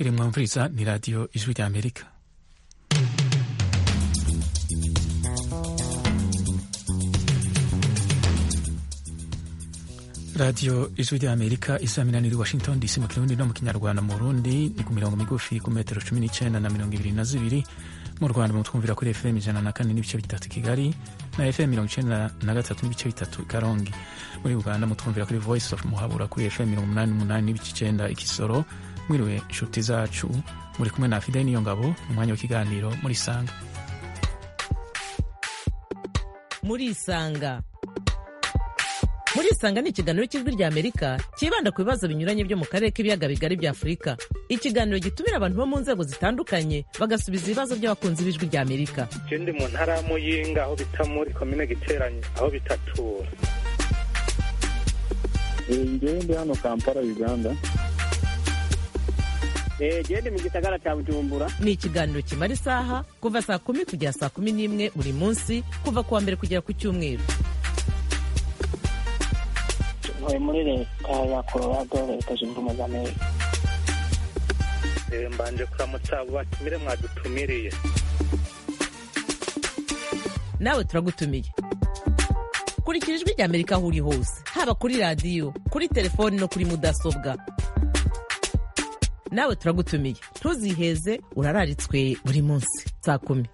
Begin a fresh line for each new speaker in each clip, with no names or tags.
iri mwumviriza ni radiyo ijwi rya amerika radiyo ijwi rya amerika isa minani iri washington dc mu kirundi no mu kinyarwanda mu burundi ni ku mirongo migufi ku metero cumi n'icyenda na mirongo ibiri na zibiri mu rwanda mutwumvira kuri fm ijana na kane n'ibice bitatu kigali na fm mirongo icyenda na gatatu n'ibice bitatu karongi muri uganda mutwumvira kuri voice of muhabura kuri fm mirongo umunani n'umunani n'ibice icyenda ikisoro mwiriwe inshuti zacu muri kumwe na fideli niyo ngabo mu mwanya w'ikiganiro muri sanga
muri isanga muri isanga ni ikiganiro cy'ijwi rya amerika cyibanda ku bibazo binyuranye byo mu karere k'ibiyaga bigari bya afurika ikiganiro gitumira abantu bo mu nzego zitandukanye bagasubiza ibibazo by'abakunzi b'ijwi rya amerika
je ndi mu ntara ya muyinga aho bita muri komine giteranye aho bitatura
ngewe ndi hano kampala uganda
gende mu gisagara cya bujumbura
ni ikiganiro kimara isaha kuva saa kumi kugera saa kumi n'imwe buri munsi kuva ku wa mbere kugera ku cyumweru
ntuye muri leta ya colorado leta zunze ubumwe za amerika
Eh, mbanje kuramutsa abo batumire mwadutumiriye
nawe turagutumiye kurikira ijwi rya amerika aho uri hose haba kuri radiyo kuri telefoni no kuri mudasobwa nawe turagutumiye ntuziheze urararitswe buri munsi saa kumi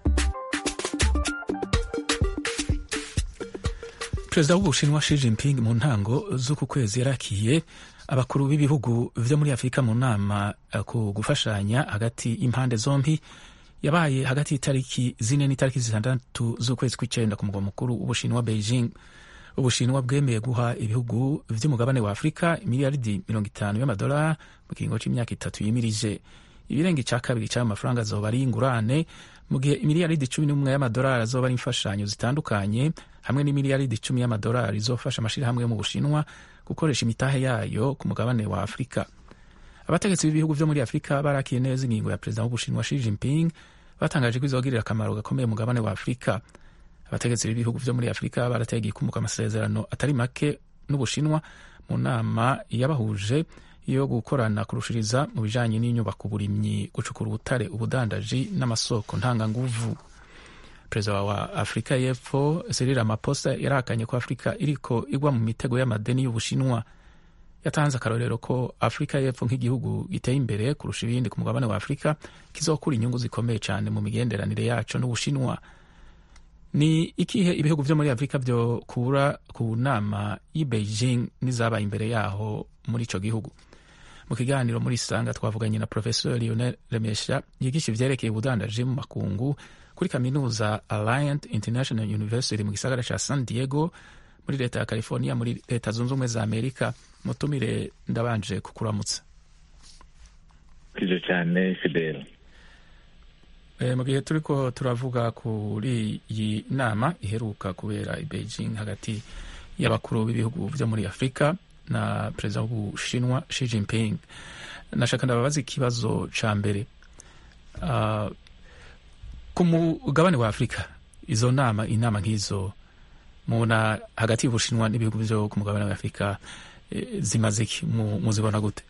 perezida w'ubushinwa Xi Jinping mu ntango z'uku kwezi yarakiye abakuru b'ibihugu vyo muri afurika mu nama eh, ku gufashanya hagati y'impande zombi yabaye hagati y'itariki zine n'itariki zitandatu z'ukwezi kw'icenda ku mugwa mukuru w'ubushinwa beijing ubushinwa bwemeye guha ibihugu vy'umugabane wa afurika miliyaridi mirongo itanu y'amadolari mu kiringo c'imyaka itatu yimirije ibirenga ica kabiri c'ayo mafaranga azoba ari ingurane mu gihe imiliyaridi cumi n'umwe y'amadolari azoba ari imfashanyo zitandukanye hamwe n'imiliyaridi icumi y'amadolari izofasha amashirahamwe yo mu bushinwa gukoresha imitahe yayo ku mugabane wa afurika abategetsi b'ibihugu vyo muri afurika barakiye neza ingingo ya perezida w'ubushinwa Xi Jinping batangaje ko izogirira akamaro gakomeye umugabane wa afurika abategetsi b'ibihugu vyo muri afurika barateye igikumuka amasezerano atari make n'ubushinwa mu nama yabahuje yo gukorana kurushiriza mu bijanye n'inyubako uburimyi gucukura ubutare ubudandaji n'amasoko ntanganguvu perezida wa afurika y'epfo Cyril Ramaphosa yarahakanye ko afurika iriko igwa mu mitego y'amadeni y'ubushinwa yatanze akarorero ko afurika y'epfo nk'igihugu giteye imbere kurusha ibindi ku mugabane wa afurika kizokura inyungu zikomeye cyane mu migenderanire yaco n'ubushinwa ni ikihe ibihugu vyo muri afurika vyokura ku nama y'i beijing n'izabaye imbere yaho muri ico gihugu mu kiganiro muri sanga twavuganye na professor lionel remesha yigisha ivyerekeye ubudandaji mu makungu kuri kaminuza alliant international university mu gisagara ca san diego muri leta ya california muri leta zunze ubumwe za amerika mutumire ndabanje kukuramutsa
kije cyane fidele
e, mu gihe turiko turavuga kuri iyi nama iheruka kubera i beijing hagati y'abakuru b'ibihugu vyo muri afurika na perezida w'ubushinwa Xi Jinping nashaka ndababaza ikibazo ca mbere uh, ku mugabane wa afurika izo nama inama nk'izo mubona hagati y'ubushinwa n'ibihugu vyo ku mugabane wa afurika e, zimaze iki muzibona gute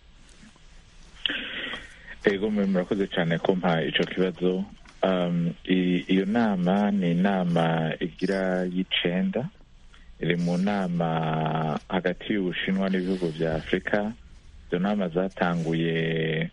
ego mwe murakoze cyane kumpa ico kibazo um, iyo nama ni inama igira y'icenda iri mu nama hagati y'ubushinwa n'ibihugu vya afurika izo nama zatanguye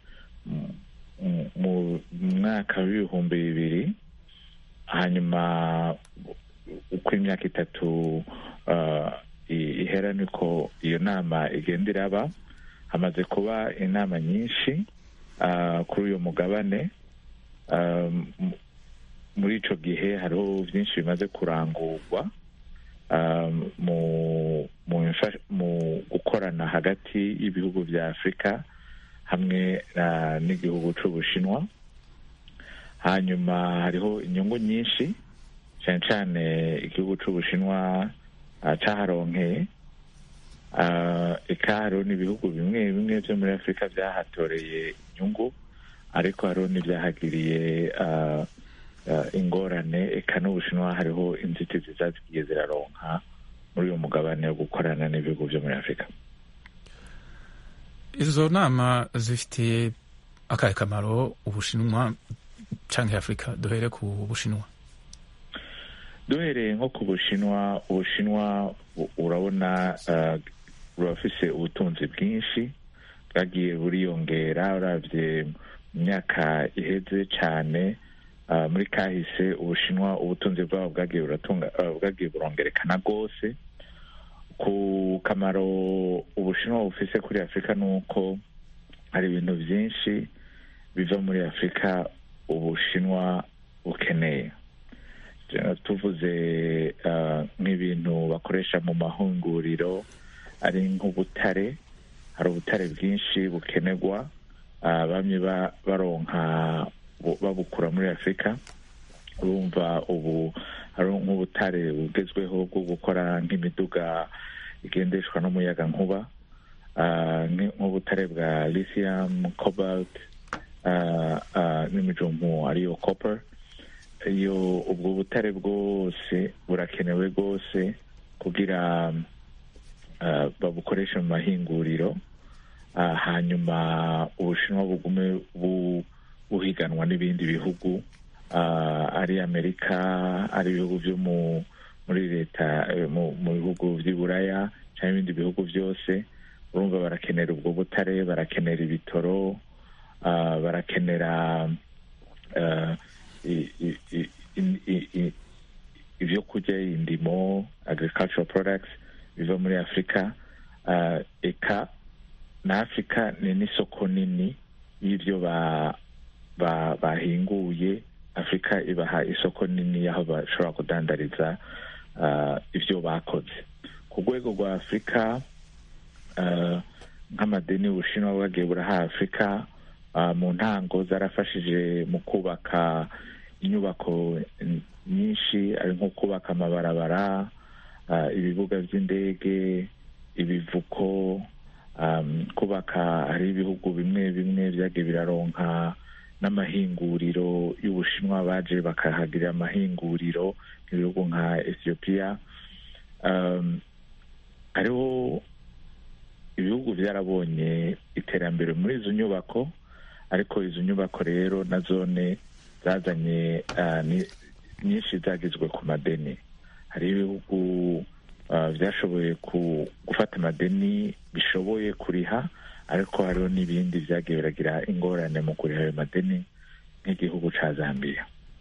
mu mwaka w'ibihumbi bibiri hanyuma uko imyaka itatu uh, ihera niko iyo nama igenda iraba hamaze kuba inama nyinshi uh, kuri uyu mugabane um, muri ico gihe hariho vyinshi bimaze kurangurwa um, mu, mu, mu gukorana hagati y'ibihugu vya afurika hamwe uh, n'igihugu c'ubushinwa hanyuma hariho inyungu nyinshi cyane cyane igihugu c'ubushinwa uh, caharonkeye uh, eka hariho n'ibihugu bimwe bimwe vyo muri afurika vyahatoreye inyungu ariko hariho n'ivyahagiriye uh, uh, ingorane eka n'ubushinwa hariho inzitizi zazigiye ziraronka muri uyu mugabane wo gukorana n'ibihugu vyo muri afurika
izo nama zifitiye akahe kamaro ubushinwa canke afurika duhere ku bushinwa
duhereye nko ku bushinwa ubushinwa u- urabona uh, burafise ubutunzi bwinshi bwagiye buriyongera uravye mu myaka iheze cane uh, muri kahise ubushinwa ubutunzi bwabo bwagiye buratunga uh, bwagiye burongerekana rwose ku kamaro ubushinwa bufise kuri afurika ni uko hari ibintu byinshi biva muri afurika ubushinwa bukeneye Tuna- tuvuze uh, nk'ibintu bakoresha mu mahunguriro ari nk'ubutare hari ubutare bwinshi bukenerwa uh, bamwe ba- baronka bu- babukura muri afurika urumva ubu hari nk'ubutare bugezweho bwo gukora nk'imiduga igendeshwa n'umuyaga nkuba uh, nk- nk'ubutare bwa lithium cobalt uh, uh, n'imijumbu ariyo copper iyo ubwo butare bwose burakenewe rwose kugira uh, babukoreshe mu mahinguriro uh, hanyuma ubushinwa bugume bu, buhiganwa n'ibindi bihugu uh, ari amerika ari ibihugu byo mu muri leta eh, mu, mu bihugu by'i buraya cyangwa ibindi bihugu byose urumva barakenera ubwo butare barakenera ibitoro uh, barakenera uh, i- i- i- i- i- i- ibyo kurya indimo agricultural products biva muri afurika uh, eka na afurika ni n'isoko nini y'ibyo ba, ba, bahinguye afurika ibaha isoko nini y'aho bashobora kudandariza uh, ibyo bakoze ku rwego rwa afurika uh, nk'amadeni ubushinwa bwagiye buraha afurika uh, mu ntango zarafashije mu kubaka inyubako n- nyinshi ari nko kubaka amabarabara uh, ibibuga by'indege ibivuko um, kubaka hari ibihugu bimwe bimwe byagiye biraronka n'amahinguriro y'ubushinwa baje bakahagirira amahinguriro nk'ibihugu nka ethiopia um, hariho ibihugu byarabonye iterambere muri izo nyubako ariko izo nyubako rero na zone zazanye uh, ni- nyinshi zagizwe ku madeni hari ibihugu uh, byashoboye ku, gufata amadeni bishoboye kuriha ariko hariho n'ibindi byagiye biragira ingorane mu kuriha ayo madeni nk'igihugu ca zambiya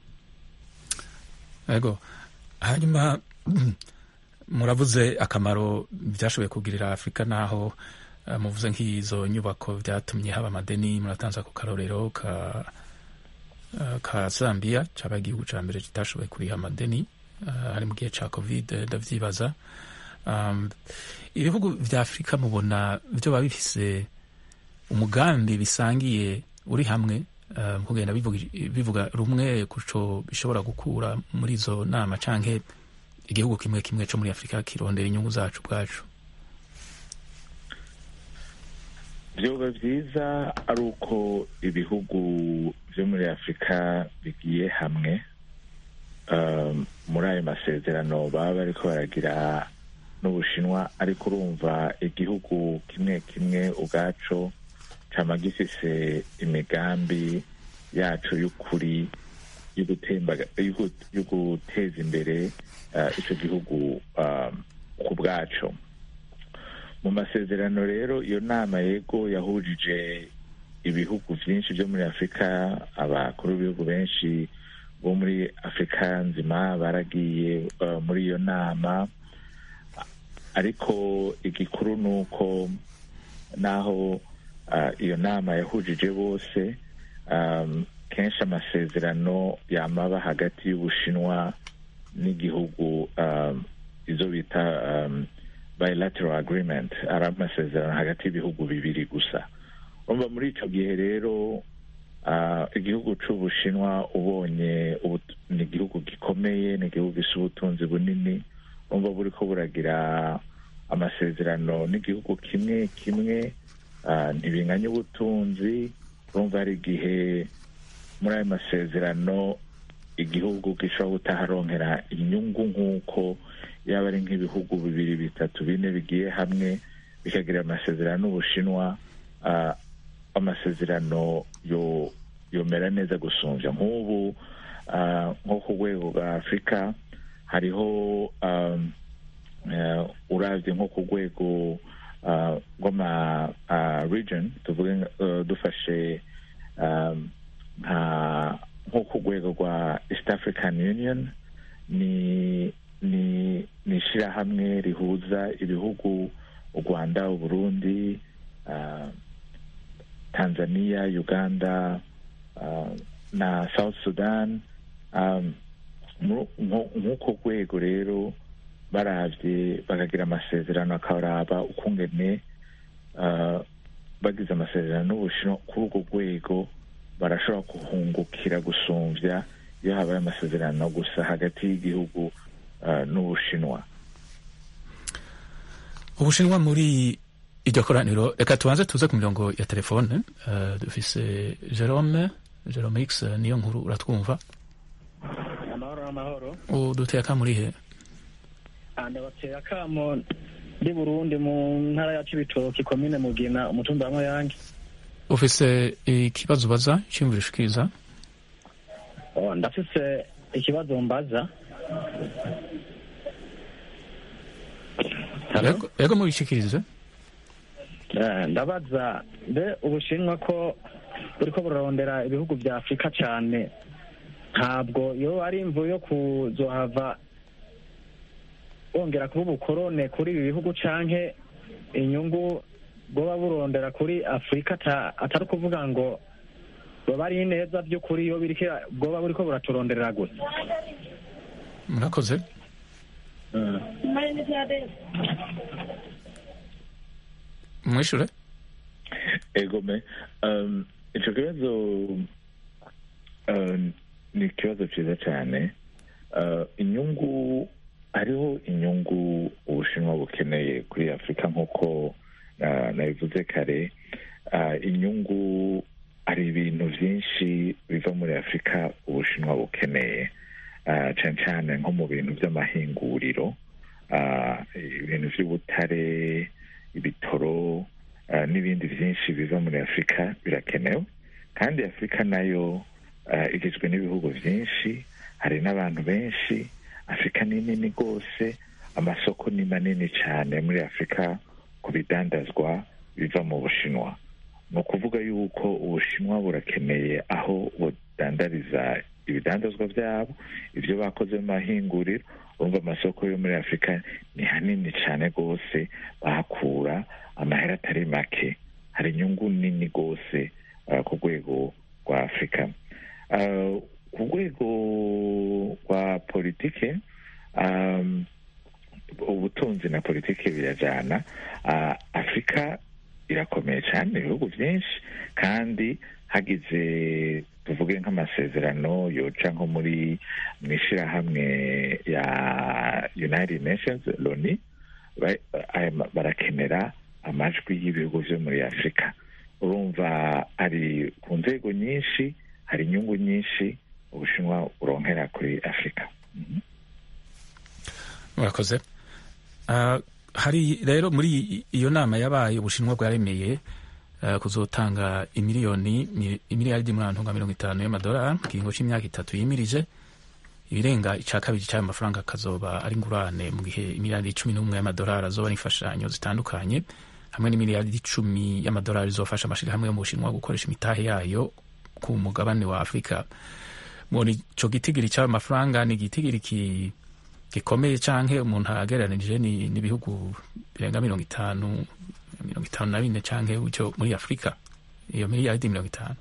ego hanyuma muravuze akamaro byashoboye kugirira afurika naho eh, muvuze nk'izo nyubako byatumye haba amadeni muratanze ku karorero ka eh, ka zambia caba igihugu ca mbere kitashoboye kuriha amadeni eh, hari mu gihe ca covid eh, ndavyibaza um, ibihugu vya afurika mubona vyoba bifise umugambi bisangiye uri hamwe eh, mu kugenda bivuga, bivuga rumwe kuco bishobora gukura muri izo nama canke igihugu kimwe kimwe co muri afurika kirondera inyungu zacu bwacu
vyoba vyiza ari uko ibihugu vyo muri afurika bigiye hamwe um, muri ayo masezerano baba bariko baragira n'ubushinwa ariko urumva igihugu kimwe kimwe ubwaco cama gifise imigambi yaco y'ukuri yo gutembaga- yo gu- yo guteza imbere uh, ico gihugu um, ku bwaco mu masezerano rero iyo nama yego yahujije ibihugu byinshi byo muri afurika abakuru b'ibihugu benshi bo muri afurika nzima baragiye uh, muri iyo nama ariko igikuru ni uko naho uh, iyo nama yahujije bose um, kenshi amasezerano yamaba hagati y'ubushinwa n'igihugu um, izo bita um, bilateral agreement ari amasezerano hagati y'ibihugu bibiri gusa urumva muri icyo gihe rero uh, igihugu c'ubushinwa ubonye ubut- ni igihugu gikomeye ni igihugu gisa ubutunzi bunini urumva buriko buragira amasezerano n'igihugu kimwe kimwe uh, ntibinganya ubutunzi urumva hari igihe muri ayo masezerano igihugu gishobora gutaharonkera inyungu nk'uko yaba ari nk'ibihugu bibiri bitatu bine bigiye hamwe bikagira amasezerano n'ubushinwa uh, amasezerano yo yomera neza gusumbya nk'ubu ah, nko ku rwego rwa afurika hariho um, eh, uravye nko ku rwego ah, rw'ama ah, region tuvuge nka- eh, dufashe um, nka nko ku rwego rwa east african union ni ni ni ishirahamwe rihuza ibihugu u rwanda uburundi ah, tanzania uganda ah, na south sudan um, mu- nko- nk'uko rwego rero baravye bakagira amasezerano akaraba ukungene ah, bagize amasezerano n'ubushinwa kuri urwo rwego barashobora guhungukira gusumvya iyo habaye amasezerano gusa hagati y'igihugu ah, n'ubushinwa
ubushinwa muri iryo koraniro reka tubanze tuze ku mirongo ya telefone eh, dufise jerome jerome x niyo nkuru uratwumva
amahoro amahoro
uduteye akamurihe
ndabatera akamo ndi burundi mu ntara ya cibitoki komine mugina umutumba wa mayange
ufise ikibazo ubaza iciyumviro ushikiriza
Oh, ndafise ikibazo mbaza Hello?
Yego- yego mubishikirize
Eh, ndabaza mbe ubushinwa ko buriko burarondera ibihugu vya afurika cane ntabwo yo ari imvu yo kuzohava bongera kuba ubukorone kuri ibi bihugu canke inyungu bwoba burondera kuri afurika ata- atari ukuvuga ngo boba ari neza vy'ukuri yo biriko bwoba buriko buraturonderera gusa
murakoze mwishure
egome um, ico kibazo um, ni ikibazo ciza cane uh, inyungu hariho inyungu ubushinwa bukeneye kuri afurika nk'uko uh, nabivuze kare uh, inyungu hari ibintu vyinshi biva muri afurika ubushinwa bukeneye uh, cane cane nko mu bintu vy'amahinguriro uh, ibintu vy'ubutare ibitoro uh, n'ibindi vyinshi biva muri afurika birakenewe kandi afurika nayo uh, igizwe n'ibihugu vyinshi hari n'abantu benshi afurika ni nini rwose amasoko ni manini cyane muri afurika ku bidandazwa biva mu bushinwa ni ukuvuga yuko ubushinwa burakeneye aho budandariza ibidandazwa byabo ibyo bakoze mu mahinguriro urumva amasoko yo muri afurika ni hanini cyane rwose bahakura amahera atari make hari inyungu nini rwose uh, ku rwego rwa afurika uh, ku rwego rwa politike um, ubutunzi na politike birajyana uh, afurika irakomeye cyane ibihugu byinshi kandi hagize tuvuge nk'amasezerano yoca nko muri mu ishyirahamwe ya united nations loni ba- aya ma- barakenera amajwi y'ibihugu byo muri afurika urumva ari ku nzego nyinshi hari inyungu nyinshi ubushinwa buronkera kuri afurika Mhm.
murakoze Ah, hari rero muri iyo nama yabaye ubushinwa bwaremeye eh, kuzotanga imiliyoni mi- imiliyaridi murantunga mirongo itanu y'amadolari mu kiringo c'imyaka itatu yimirije ibirenga ica kabiri c'ayo mafaranga akazoba ari ingurane mu gihe imiliyaridi cumi n'umwe y'amadolari azoba ari imfashanyo zitandukanye hamwe n'imiliyaridi icumi y'amadolari izofasha amashirahamwe yo mu bushinwa gukoresha imitahe yayo ku mugabane wa afurika muri ico gitigiri c'ayo mafaranga ni igitigiri ki gikomeye canke umuntu agereranije ni n'ibihugu birenga mirongo itanu mirongo itanu na bine canke gutyo muri afurika iyo miliyaridi mirongo itanu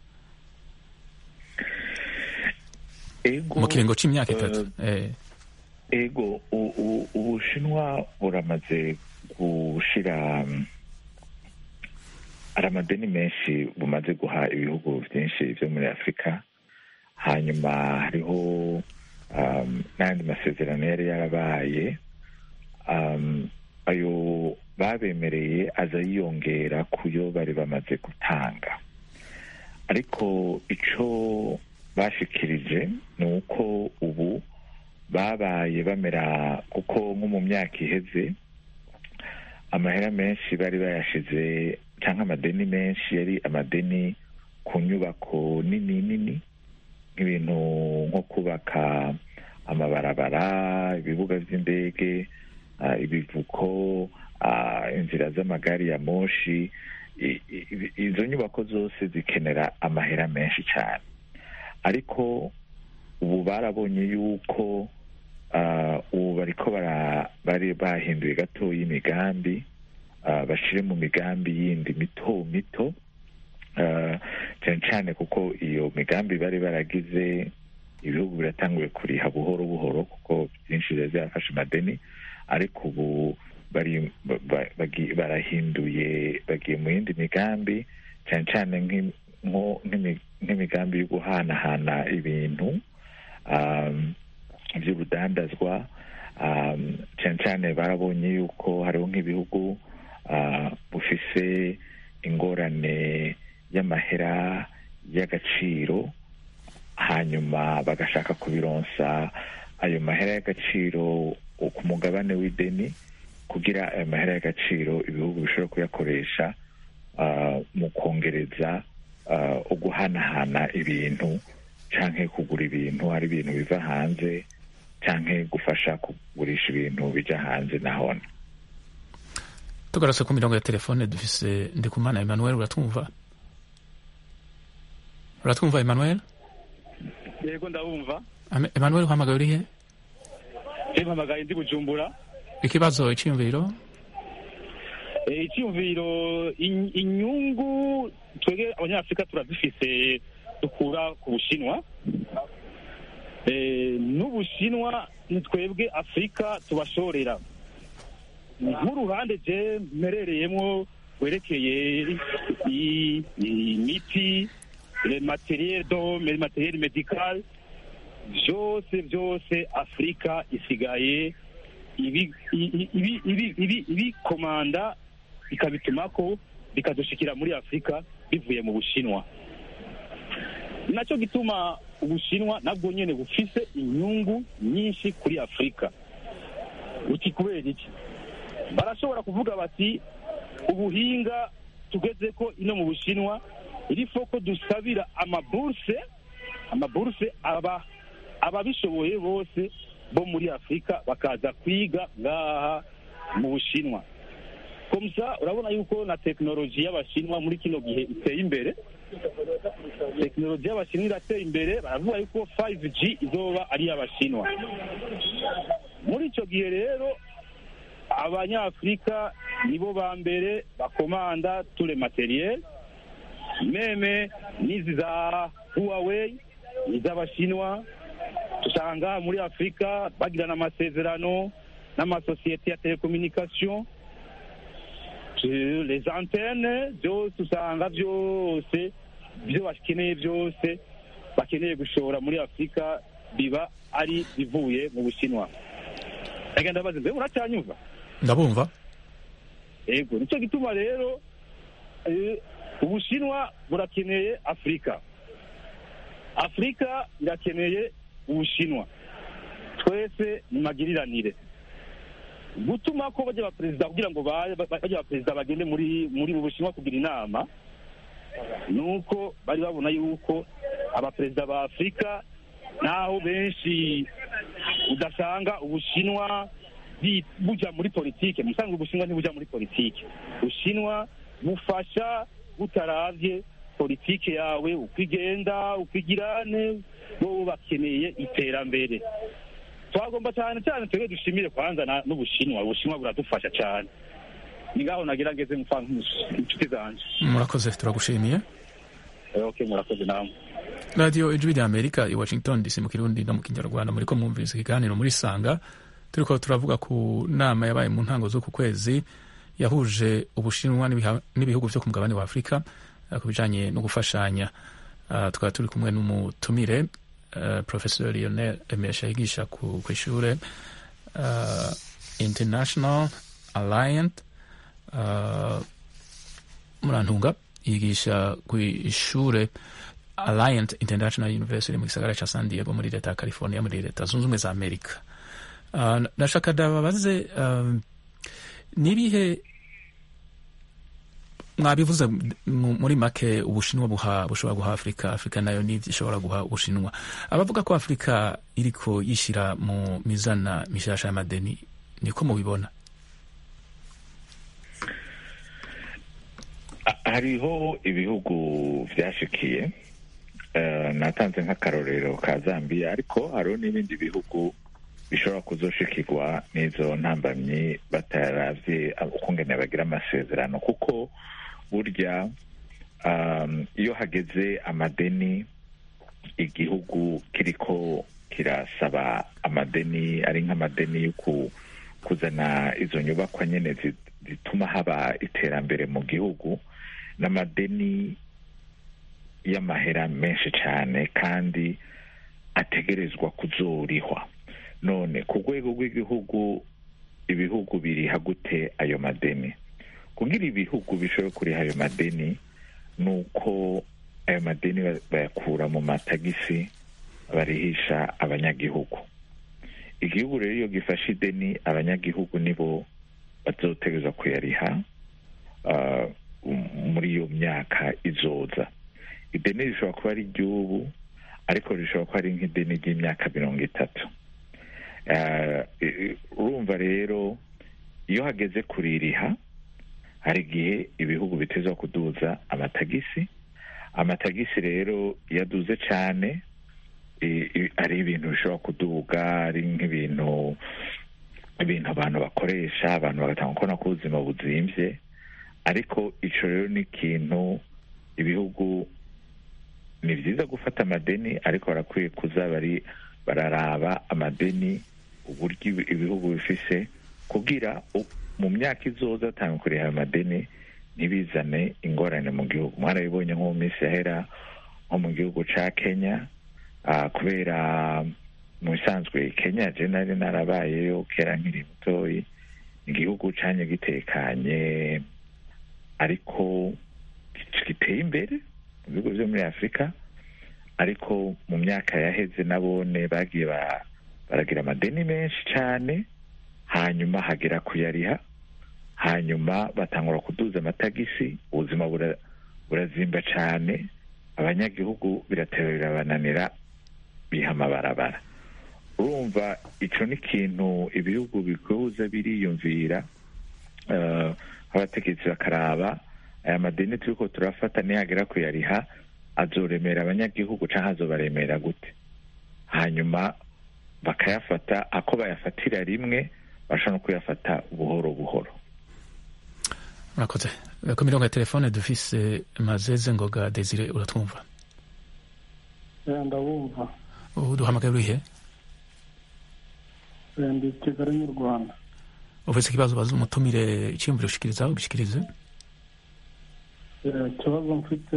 ego
mu kiringo c'imyaka itatu
eh,
eh,
ego u- u- ubushinwa buramaze gushira mm, hari amadeni menshi bumaze guha ibihugu byinshi byo muri afurika hanyuma hariho um, n'andi masezerano yari yarabaye um, ayo babemereye aza yiyongera ku yo bari bamaze gutanga ariko ico bashikirije ni uko ubu babaye bamera kuko nko mu myaka iheze amahera menshi bari bayashize cyangwa amadeni menshi yari amadeni ku nyubako nini nini nk'ibintu nko kubaka amabarabara ibibuga by'indege ah, ibivuko ah, inzira z'amagari ya moshi I- i- izo nyubako zose zikenera amahera menshi cyane ariko ubu barabonye yuko ah, ubu bariko bara- bari bahinduye gatoya imigambi ah, bashire mu migambi yindi mito mito ah, cyane cyane kuko iyo migambi bari baragize ibihugu biratanguye kuriha buhoro buhoro kuko byinshi biba byafashe amadeni ariko ubu bari ba- ba- bagi- barahinduye bagiye mu yindi migambi cyane cyane nk'i- nko- nk'imi- nk'imigambi yo guhanahana ibintu um, by'urudandazwa um, cyane cyane barabonye yuko hariho nk'ibihugu uh, bufise ingorane y'amahera y'agaciro hanyuma bagashaka kubironsa ayo mahera y'agaciro ku mugabane w'ideni kugira ayo mahera y'agaciro ibihugu bishobora kuyakoresha uh, mu kongereza uh, uguhanahana ibintu canke kugura ibintu hari ibintu biva hanze canke gufasha kugurisha ibintu bija hanze nahone
tugarutse ku mirongo ya telefone dufise ndikumana emmanuel uratwumva uratwumva emmanuel
yego ndabumva
Ame- emmanuel uhamagaye urihe
mpamagaye ndi bujumbura
ikibazo iciyumviro
Eh, icyumviro in- inyungu twebwe abanyafurika turazifise dukura ku bushinwa Eh, n'ubushinwa ni twebwe afurika tubashorera nk'uruhande je mperereyemo werekeye i- imiti le materiel do le materiel medical byose byose afurika isigaye ibi- ibi- ibi- ibi- ibi- ibikomanda bikabitumako bikadushikira muri afurika bivuye mu bushinwa nacyo gituma ubushinwa nabwo nyine bufise inyungu nyinshi kuri afurika uti kubera iki barashobora kuvuga bati ubuhinga tugeze ko ino mu bushinwa iri foko dusabira amaburse amaburse aba ababishoboye bose bo muri afurika bakaza kwiga ngaha mu bushinwa komsa urabona yuko na tekinoloji y'abashinwa muri kino gihe iteye imbere tekinoloji y'abashinwa irateye imbere baravuga yuko 5G izoba ari iy'abashinwa muri icyo gihe rero abanyafurika nibo ba mbere bakomanda ture materiel meme n'izi za huawei iz'abashinwa usanga muri afurika bagirana amasezerano n'amasosiyete ya telekominikasiyo les antene byose usanga byose ibyo bakeneye byose bakeneye gushora muri afurika biba ari bivuye mu bushinwa agenda bazi mbe uracyanyumva
ndabumva
yego nicyo gituma rero eh, ubushinwa burakeneye afurika afurika irakeneye ubushinwa twese ni magiriranire gutuma ko bajya abaperezida kugira ngo ba- ba- bajya abaperezida bagende muri muri mu bushinwa kugira inama ni uko bari babona yuko abaperezida ba afurika naho benshi udasanga ubushinwa bi- buja muri politike musanga ubushinwa ntibuja muri politike ubushinwa bufasha butaravye politike yawe uko igenda uko igirane bo bakeneye iterambere twagomba cyane cyane twebwe dushimire kwanza na- n'ubushinwa ubushinwa buradufasha cyane ni ngaho nagerageze mfa inshuti zanje
murakoze turagushimiye
Eh, okay murakoze namwe
radiyo ijwi rya amerika i washington dc mu kirundi no mu kinyarwanda muriko mwumvise ikiganiro muri sanga turiko turavuga ku nama yabaye mu ntango z'uku kwezi yahuje ubushinwa n'ibiha- n'ibihugu vyo ku mugabane wa afurika eh, ku bijanye no gufashanya Ah, tukaba turi kumwe n'umutumire eh, professor lionel emesha yigisha ku kw'ishure uh, international alliant uh, murantunga yigisha ku ishure alliant international university mu gisagara ca san diego muri leta ya california muri leta zunze ubumwe za amerika uh, nashaka ndababaze uh, nibihe mwabivuze mu- muri make ubushinwa buha bushobora guha afurika afurika nayo n'ivyo ishobora guha ubushinwa abavuga ko afurika iriko yishira mu mizana mishasha y'amadeni niko mubibona
A- hariho ibihugu vyashikiye eh, natanze nk'akarorero ka zambia ariko hariho n'ibindi bihugu bishobora kuzoshikirwa n'izo ntambamyi bataravye ukungene bagira amasezerano kuko burya um, iyo hageze amadeni igihugu kiriko kirasaba amadeni ari nk'amadeni yo ku- kuzana izo nyubakwa nyene zi- zituma haba iterambere mu gihugu n'amadeni y'amahera menshi cyane kandi ategerezwa kuzorihwa none ku rwego rw'igihugu ibihugu biriha gute ayo madeni kugira ibihugu bishobore kuriha ayo madeni ni uko ayo madeni ba- bayakura mu matagisi barihisha abanyagihugu igihugu rero iyo gifashe ideni abanyagihugu nibo bazotegerezwa kuyariha ah, m- muri iyo myaka izoza ideni rishobora kuba ari iry'ubu ariko rishobora kuba ari nk'ideni ry'imyaka mirongo itatu Ah, i- i- urumva rero iyo hageze kuririha hari igihe ibihugu bitezwa kuduza amatagisi amatagisi rero iyo aduze cyane i- i- ari ibintu bishobora kuduga ari nk'ibintu ibintu abantu bakoresha abantu bagatanga kubona ko ubuzima buzimvye ariko ico rero ni ikintu ibihugu ni vyiza gufata amadeni ariko barakwiye kuza bari bararaba amadeni uburyo ibi- ibihugu bifise kugira u- mu myaka izoza atanga kuriha ayo madeni ntibizane ingorane mu gihugu mwarabibonye nko mu minsi yahera nko mu gihugu ca kenya ah, kubera mu bisanzwe kenya je nari narabayeyo kera nkiri mutoyi igihugu canye gitekanye ariko giteye imbere mu bihugu vyo muri afurika ariko mu myaka yaheze nabone bagiye ba- baragira amadeni menshi cyane hanyuma hagera kuyariha hanyuma batangura kuduza amatagisi ubuzima bura- burazimba cyane abanyagihugu birateba birabananira biha amabarabara urumva ico ni ikintu ibihugu bikuza biriyumvira eh, abategetsi bakaraba aya madeni turiko turafata nihagera kuyariha azoremera abanyagihugu canke azobaremera gute hanyuma bakayafata ako bayafatira rimwe bashobora no kuyafata buhoro buhoro
murakoze ku mirongo ya telefone dufise mazeze ngoga desire uratwumva
ndabumva
ubu duhamagaye urihe
ndi kigali mu rwanda
ufise ikibazo baza umutumire iciyumviro ushikirizaho ubishikirize
Eh, ikibazo mfite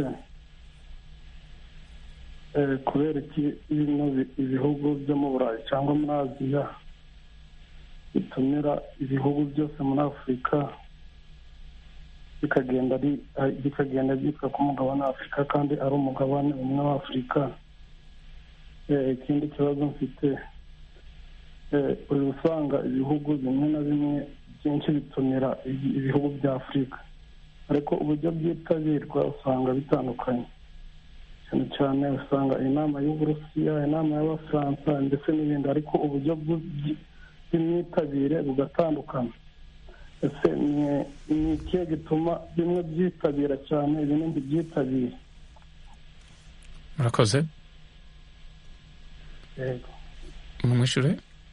eh, kubera iki bino bi- ibihugu byo mu burayi cyangwa muri aziya bitumira ibihugu byose muri afurika bikagenda ari- ari- bikagenda byitwa ko umugabane wa afurika kandi ari umugabane umwe wa afurika Eh, ikindi kibazo mfite eh, uri usanga ibihugu bimwe na bimwe byinshi bitumira ibi- ibihugu bya afurika ariko uburyo byitabirwa usanga bitandukanye cyane cyane usanga inama y'uburusiya inama y'abafaransa ndetse n'ibindi ariko uburyo bw'u- bw'imyitabire bugatandukana ese ni- ni ikihe gituma bimwe byitabira cyane ibindi ntibyitabire
murakoze
yego
mumwishure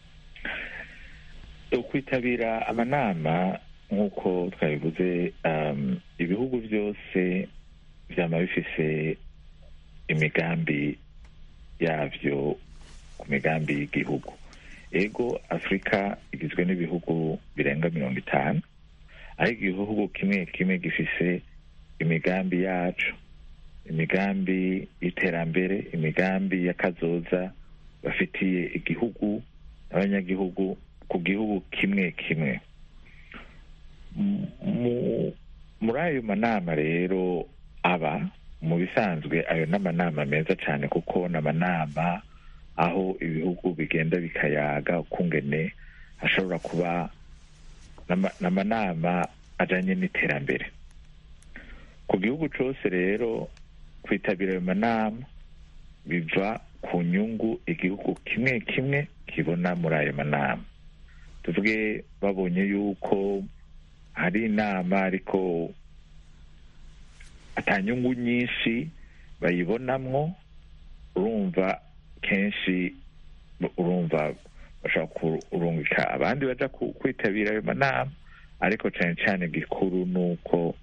kwitabira amanama nk'uko twabivuze um, ibihugu byose byama bifise imigambi yavyo ku migambi y'igihugu ego afurika igizwe n'ibihugu birenga mirongo itanu ariko igihugu kimwe kimwe gifise imigambi yacu imigambi y'iterambere imigambi y'akazoza bafitiye igihugu n'abanyagihugu ku gihugu kimwe kimwe M- mu- muri ayo manama rero aba mu bisanzwe ayo ni amanama meza cyane kuko ni amanama aho ibihugu bigenda bikayaga ukungene hashobora kuba n'ama- n'amanama ajanye n'iterambere ku gihugu cyose rero kwitabira ayo manama biva ku nyungu igihugu kimwe kimwe kibona muri ayo manama tuvuge babonye yuko hari inama ariko atanyungu nyinshi bayibonamwo urumva kenshi urumva bashobora kurungika abandi baja kwitabira ayo manama ariko cyane cyane gikuru ni uko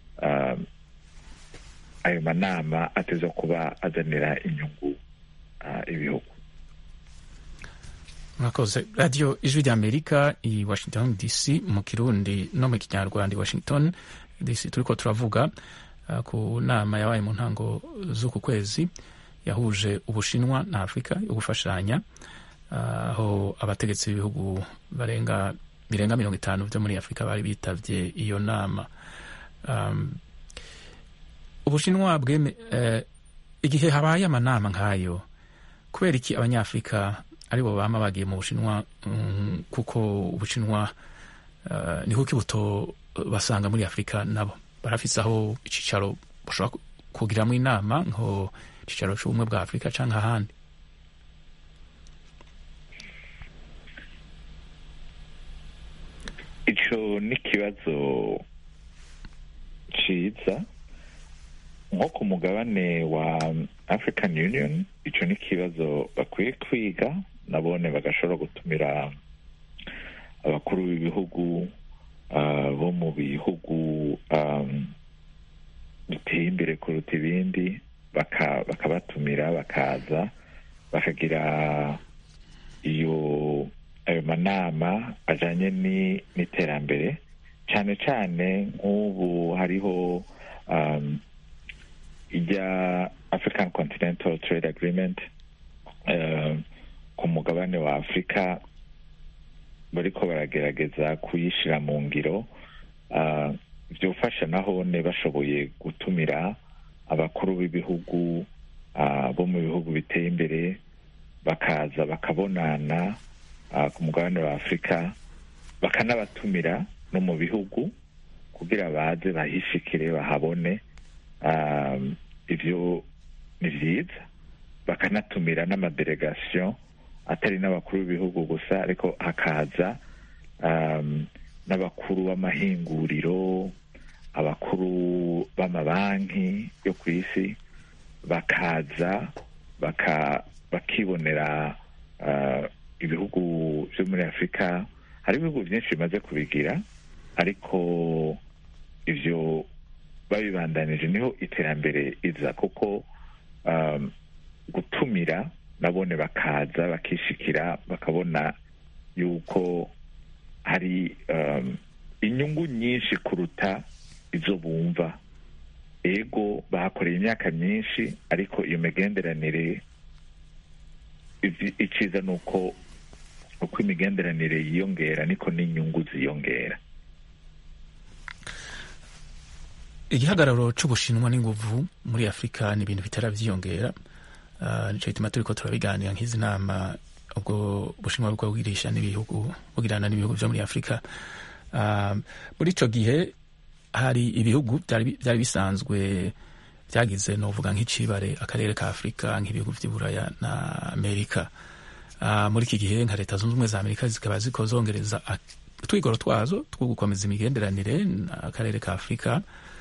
ayo manama ateza kuba azanira inyungu ibihugu
murakoze radiyo ijwi ry'amerika i washington dc mu kirundi no mu kinyarwanda i washington dc turi ko turavuga ku nama yabaye mu ntango z'uku kwezi yahuje ubushinwa na afurika yo gufashanya aho abategetsi b'ibihugu barenga birenga mirongo itanu byo muri afurika bari bitabye iyo nama ubushinwa bweme igihe habaye amanama nk'ayo kubera iki abanyafurika aribo bama bagiye mu bushinwa kuko ubushinwa ni kuko ibuto basanga muri afurika nabo barafise aho icicaro bashobora kugiramo inama nko icicaro c'ubumwe bwa afurika canke ahandi
ico ni ikibazo ciza nko ku mugabane wa african union ico ni ikibazo bakwiye kwiga nabone bagashobora gutumira abakuru b'ibihugu bo mu bihugu biteye imbere kuruta ibindi bakabatumira bakaza bakagira iyo ayo manama ajanye n'iterambere cyane cyane nk'ubu hariho ijya african continental trade agreement ku mugabane wa afurika bariko baragerageza kuyishyira mu ngiro byofasha nahone bashoboye gutumira abakuru b'ibihugu bo mu bihugu biteye imbere bakaza bakabonana ku mugabane wa afurika bakanabatumira no mu bihugu kugira baze bahishikire bahabone ibyo ni byiza bakanatumira n'amadelegasiyo atari n'abakuru b'ibihugu gusa ariko hakaza n'abakuru b'amahinguriro abakuru b'amabanki yo ku isi bakaza bakibonera ibihugu byo muri afurika hari ibihugu byinshi bimaze kubigira ariko ibyo babibandanije niho iterambere iza kuko gutumira nabone bakaza bakishikira bakabona yuko hari inyungu nyinshi kuruta izo bumva ego bahakoreye imyaka myinshi ariko iyo migenderanire iciza ni uko uko imigenderanire yiyongera niko n'inyungu ziyongera
igihagararo c'ubushinwa n'inguvu muri afurika ni ibintu bitera vyiyongera uh, nico gituma turiko turabiganira nk'izi nama ubwo bushinwa bwo bwirisha n'ibihugu bugirana n'ibihugu vyo muri afurika uh, muri ico gihe hari ibihugu vyari bisanzwe vyagize novuga nk'icibare akarere ka afurika nk'ibihugu vy'iburaya na amerika uh, muri iki gihe nka leta zunze ubumwe za amerika zikaba ziko zongereza utwigoro twazo two gukomeza imigenderanire akarere ka afurika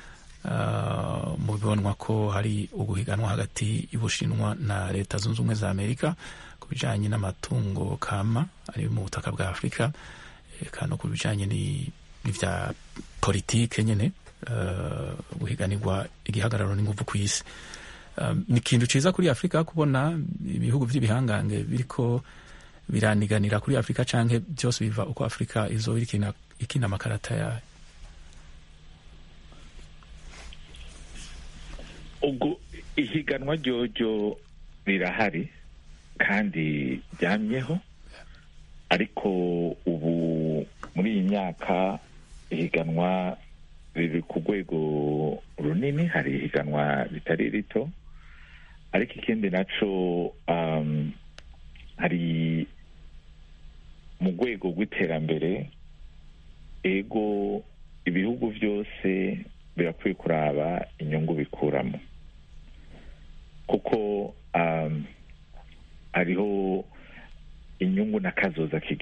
mu bibonwa ko hari uguhiganwa hagati y'ubushinwa na leta zunze ubumwe za amerika ku bijanye n'amatungo kama ari mu butaka bwa afurika eka no ku bijanye n'ivya politike nyene guhiganirwa igihagararo n'inguvu ku isi ni ikintu ciza kuri afurika kubona ibihugu vy'ibihangange biriko biraniganira kuri afurika canke byose biva uko afurika izoba ikina amakarata yayo
ubwo ihiganwa ryoryo rirahari kandi ryamyeho ariko ubu muri iyi myaka ihiganwa riri ku rwego runini hari ihiganwa ritari rito ariko ikindi naco um, hari mu rwego rw'iterambere ego ibihugu byose birakwiye kuraba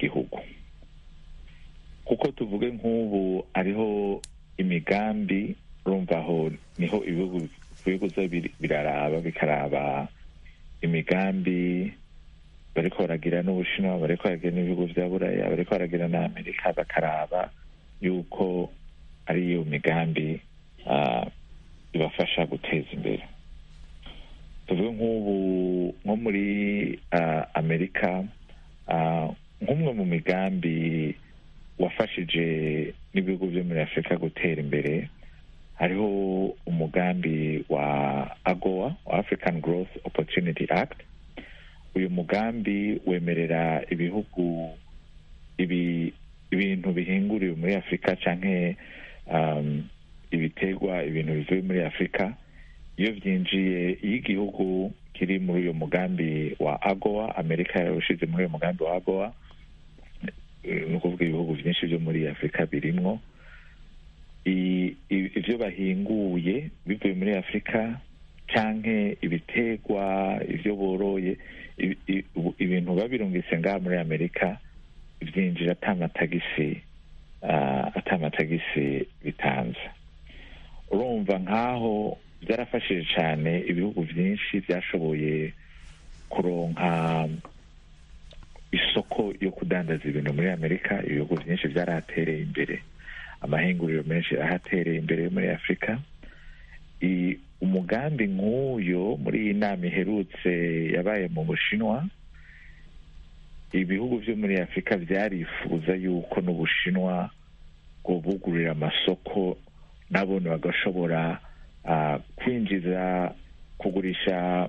y'igihugu kuko tuvuge nk'ubu hariho imigambi urumva aho niho ibihugu bihuza biraraba bikaraba imigambi bariko baragira n'ubushinwa bariko baragira n'ibihugu vya buraya bariko baragira na amerika bakaraba yuko ari iyo migambi ibafasha guteza imbere tuvuge nk'ubu nko muri amerika nk'umwe mu migambi wafashije n'ibihugu byo muri afurika gutera imbere hariho umugambi wa agoa wa african growth opportunity act uyu mugambi wemerera ibihugu ibi ibintu bihinguriwe muri afurika canke um, ibiterwa ibintu bivuye muri afurika iyo byinjiye iyo igihugu kiri muri uyu mugambi wa agoa amerika yawushize muri uyu mugambi wa agoa ni ukuvuga ibihugu byinshi byo muri afurika birimwo ibyo bahinguye bivuye muri afurika canke ibiterwa ibyo boroye ibintu babirungitse ngaha muri amerika byinjira atamatagisi atamatagisi bitanze urumva nk'aho byarafashije cyane ibihugu byinshi byashoboye kuronka isoko yo kudandaza ibintu muri amerika ibihugu byinshi byarahatereye imbere amahinguriro menshi ahatereye imbere muri afurika umugambi nk'uyo muri iyi nama iherutse yabaye mu bushinwa ibihugu byo muri afurika byarifuza yuko n'ubushinwa bwobugurira amasoko nabone bagashobora kwinjiza kugurisha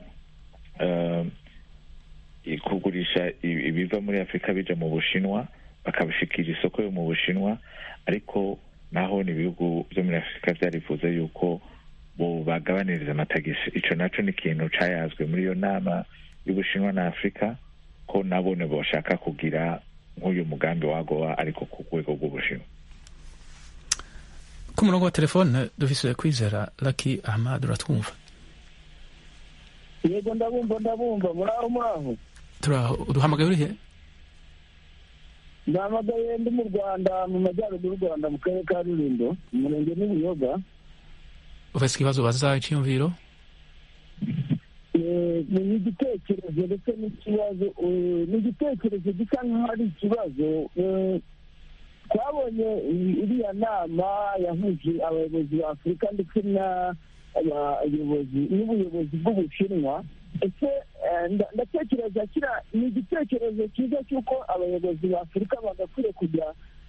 kugurisha ibiva muri afurika bija mu bushinwa bakabishikira isoko yo mu bushinwa ariko naho ni ibihugu byo muri afurika byarifuza yuko bo bagabaniriza amatagisi ico naco ni ikintu cayazwe muri iyo nama y'ubushinwa na afurika ko nabone boshaka kugira nk'uyu mugambi wagowa ariko ku rwego rw'ubushinwa
ku murongo wa telefone dufise kwizera laki ahmad uratwumva
yego ndabumva ndabumva muraho muraho
turaho uduhamagaye urihe
ndahamagaye ndi mu rwanda mu majyaruguru y'u rwanda mu karere ka rulindo umurenge n'ubuyoga
ufise ikibazo baza icyiyumviro
ni igitekerezo ndetse n'ikibazo ni igitekerezo gisa nk'aho ari ikibazo twabonye iriya nama yahuje abayobozi ba afurika ndetse n'abayobozi n'ubuyobozi bw'ubushinwa ese ndatekereza kira ni igitekerezo cyiza cy'uko abayobozi ba afurika bagakwiye kujya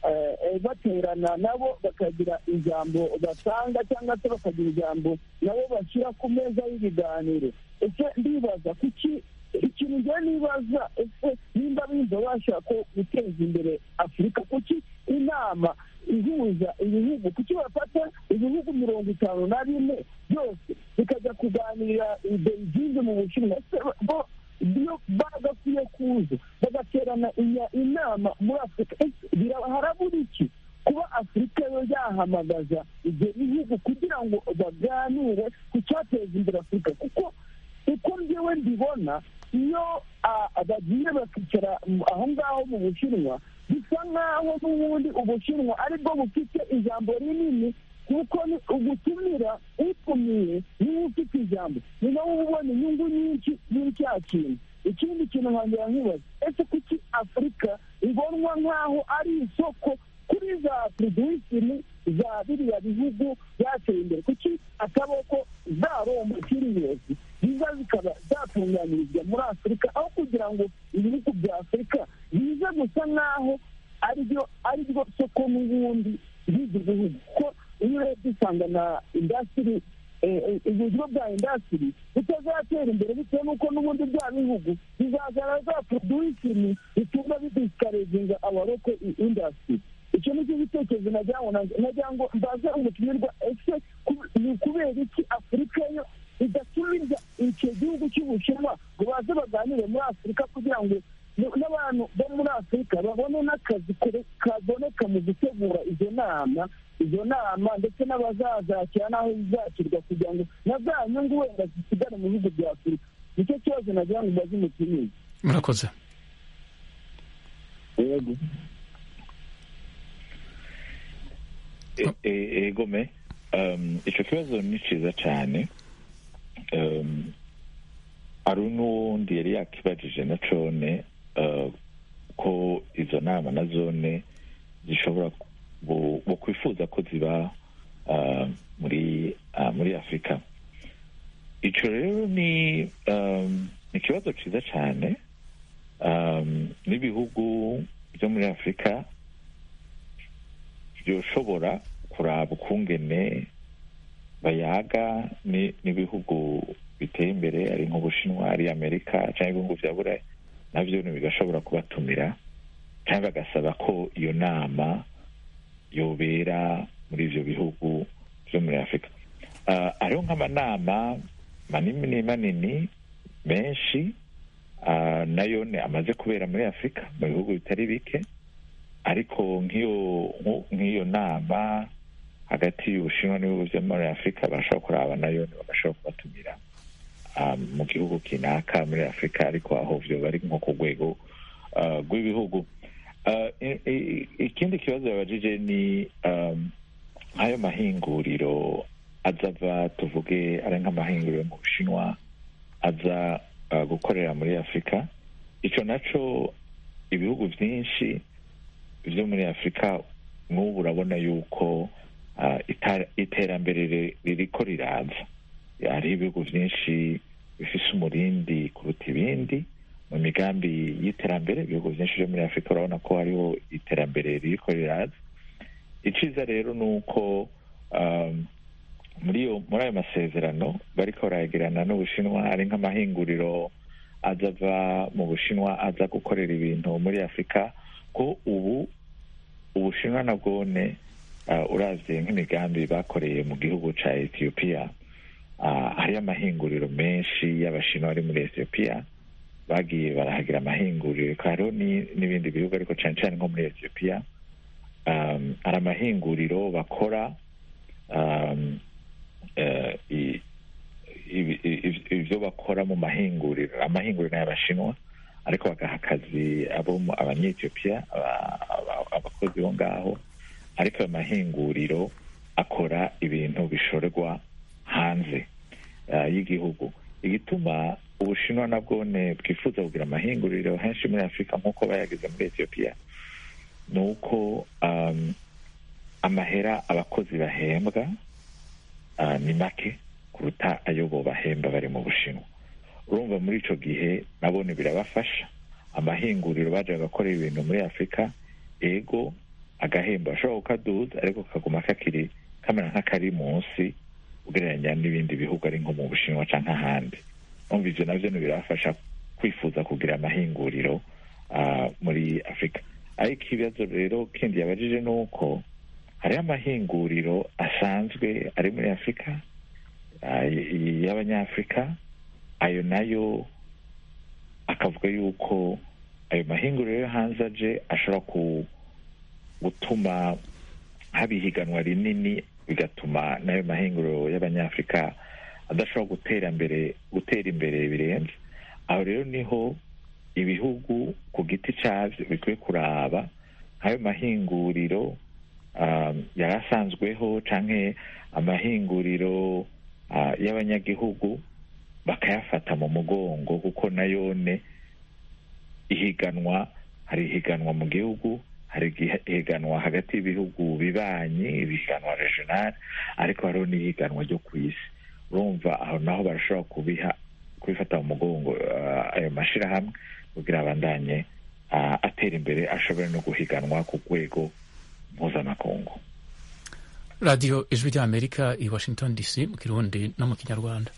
baterana nabo bakagira ijambo batanga cyangwa se bakagira ijambo nabo bashyira ku meza y'ibiganiro ese ndibaza kuki ikintu njyewe nibaza ese nimba bimva bashaka guteza imbere afurika kuki inama ihuza ibihugu kuki bafata ibihugu mirongo itanu na bine byose bikajya kuganira beijing mu bushinwa ese bo iyo bagakwiye kuza bagaterana inama muri afurika harabura iki kuba afurika yo yahamagaza ibyo bihugu kugira ngo baganire ku cyateza imbere afurika kuko uko njyewe mbibona iyo bagiye bakicara aho ngaho mu bushinwa bisa nk'aho n'ubundi ubushinwa aribwo bufite ijambo rinini kuko ni ugutumira utumiye niwe ufite ijambo ni nawe uba ubona inyungu nyinshi muri cya kintu ikindi kintu nkongera nkibaza ese kuki afurika ibonwa nk'aho ari isoko kuri za produwisini za biriya bihugu byateye imbere kuki akaboko za rombo kiriyezi ziza zikaba zatunganirizwa muri afurika aho kugira ngo ibihugu bya afurika bize gusa nk'aho ariryo ariryo soko n'ubundi by'ibyo bihugu kuko iyo urebye usanga na indasitiri uburyo bwa indasitiri butazatera imbere bitewe n'uko n'ubundi bya bihugu bizazana za produwisini bituma bidisikarezinga abaroko indasitiri icyo ni cyo gitekerezo nagira ngo mbaze umutumirwa ese ni ukubera iki afurika yo idatumiza icyo gihugu cy'ubushinwa ngo baze baganire muri afurika kugira ngo n'abantu bo muri afurika babone n'akazi kaboneka mu gutegura izo nama izo nama ndetse n'abazazakira n'aho zizakirwa kugira ngo na za nyungu wenda zisigare mu bihugu bya afurika nicyo kibazo nagira ngo mbaze umutumizi
murakoze
yego
E- e- egome um, ico kibazo ni ciza cane um, hari n'uwundi yari yakibajije na cone uh, ko izo nama na zone zishobora bu- bu kwifuza ko ziba uh, muri uh, muri afurika ico rero ni um, ni ikibazo ciza cane um, n'ibihugu byo muri afurika byoshobora kuraba ukungene bayaga ni- n'ibihugu biteye imbere ari nk'ubushinwa ari amerika cyangwa ibihugu vya burayi navyo ni bigashobora kubatumira cyangwa bagasaba ko iyo nama yobera muri ivyo bihugu vyo muri afurika uh, hariho nk'amanama manini manini menshi uh, nayo ni amaze kubera muri afurika mu bihugu bitari bike ariko nk'iyo nko- nk'iyo nama hagati y'ubushinwa n'ibihugu vyo muri afurika barashobora kuraba nayo bagashobora kubatumira um, mu gihugu kinaka muri afurika ariko aho vyo bari nko ku rwego uh, rw'ibihugu uh, i- i- ikindi kibazo yabajije ni um, nk'ayo mahinguriro azava tuvuge ari nk'amahinguriro mu bushinwa aza uh, gukorera muri afurika ico naco ibihugu vyinshi vyo muri afurika n'ubu urabona yuko uh, ita- iterambere ri- ririko riraza hariho ibihugu vyinshi bifise umurindi kuruta ibindi mu migambi y'iterambere ibihugu vyinshi vyo muri afurika urabona ko hariho iterambere ririko riraza iciza rero ni uko um, muri iyo muri ayo masezerano bariko barayagirana n'ubushinwa ari nk'amahinguriro aza ava mu bushinwa aza gukorera ibintu muri afurika ko ubu ubushinwa na bwone uh, uravye nk'imigambi bakoreye mu gihugu ca ethiopia uh, hariyo amahinguriro menshi y'abashinwa ari muri ethiopia bagiye barahagira amahinguriro hariho ni- n'ibindi bihugu ariko cane cane nko muri ethiopia um, hari amahinguriro bakora um, eh, i- ibi- i- ibyo bakora mu mahinguriro amahinguriro y'abashinwa ariko bagaha akazi abo mu- abanyetiyopiya aba- aba- abakozi bo ngaho ariko ayo mahinguriro akora ibintu bishorerwa hanze uh, y'igihugu igituma ubushinwa na bwone bwifuza kugira amahinguriro henshi muri afurika nk'uko bayagize muri etiyopiya ni uko um, amahera abakozi bahembwa uh, ni make kuruta ayo bo bahemba bari mu bushinwa urumva muri ico gihe nabone birabafasha amahinguriro baje bagakora ibintu muri afurika ego agahemba ashobora kukaduza ariko kaguma kakiri kamera nk'akari munsi ugereranya n'ibindi bihugu ari nko mu bushinwa canke ahandi umva ivyo navyo ni birabafasha kwifuza kugira amahinguriro uh, muri afurika ariko ikibazo rero kindi yabajije ni uko hariho amahinguriro asanzwe ari muri afurika uh, y- y'abanyafurika ayo nayo akavuga yuko ayo mahinguriro yo hanze aje ashobora ku gutuma haba ihiganwa rinini bigatuma n'ayo mahinguriro y'abanyafurika adashobora gutera mbere gutera imbere birenze aho rero niho ibihugu ku giti cyabyo bikwiye kuraba nk'ayo mahinguriro um, yari asanzweho canke amahinguriro uh, y'abanyagihugu bakayafata mu mugongo kuko nayone ihiganwa hari ihiganwa mu gihugu hari igihe- ihiganwa hagati y'ibihugu bibanyi ibihiganwa regional ariko hariho n'ihiganwa ryo ku isi urumva aho naho barashobora kubiha kubifata mu mugongo uh, ayo mashirahamwe kugira abandanye uh, atera imbere ashobore no guhiganwa ku rwego mpuzamakungu
radiyo ijwi ry'amerika i washington dc mu kirundi no mu kinyarwanda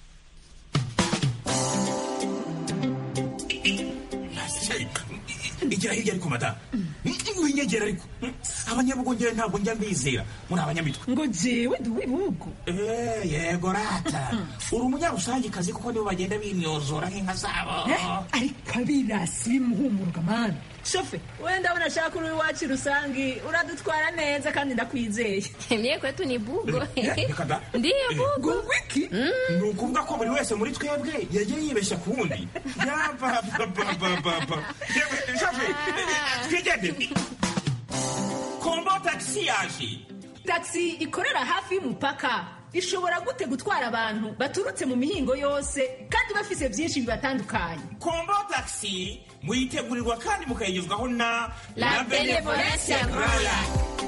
igira hirya ariko madamu winyegera ariko abanyabugongera ntabwo njya mbizera muri abanyamitwe
ngo jewe ndi uw'ibihugu
Eh, yego rata uri umunyarusangikazi kuko nibo bagenda bimyozora nk'inka zabo
Eh, ariko abirasi bimuhumuruka mani shofe wenda ndabona ashaka uri iwacu rusangi uradutwara neza kandi ndakwizeye
mie kwetu ni bugo
reka da
ndiyo bugo
wiki ni ukuvuga ko buri wese muri twebwe yagiye yibeshya ku wundi yabababababa shafe twigende kombo tagisi yaje
taxi ikorera hafi y'umupaka ishobora gute gutwara abantu baturutse mu mihingo yose kandi bafise byinshi bibatandukanye
kombo tagisi muyitegurirwa kandi mukayigezwaho na
La Benevolencia Royal.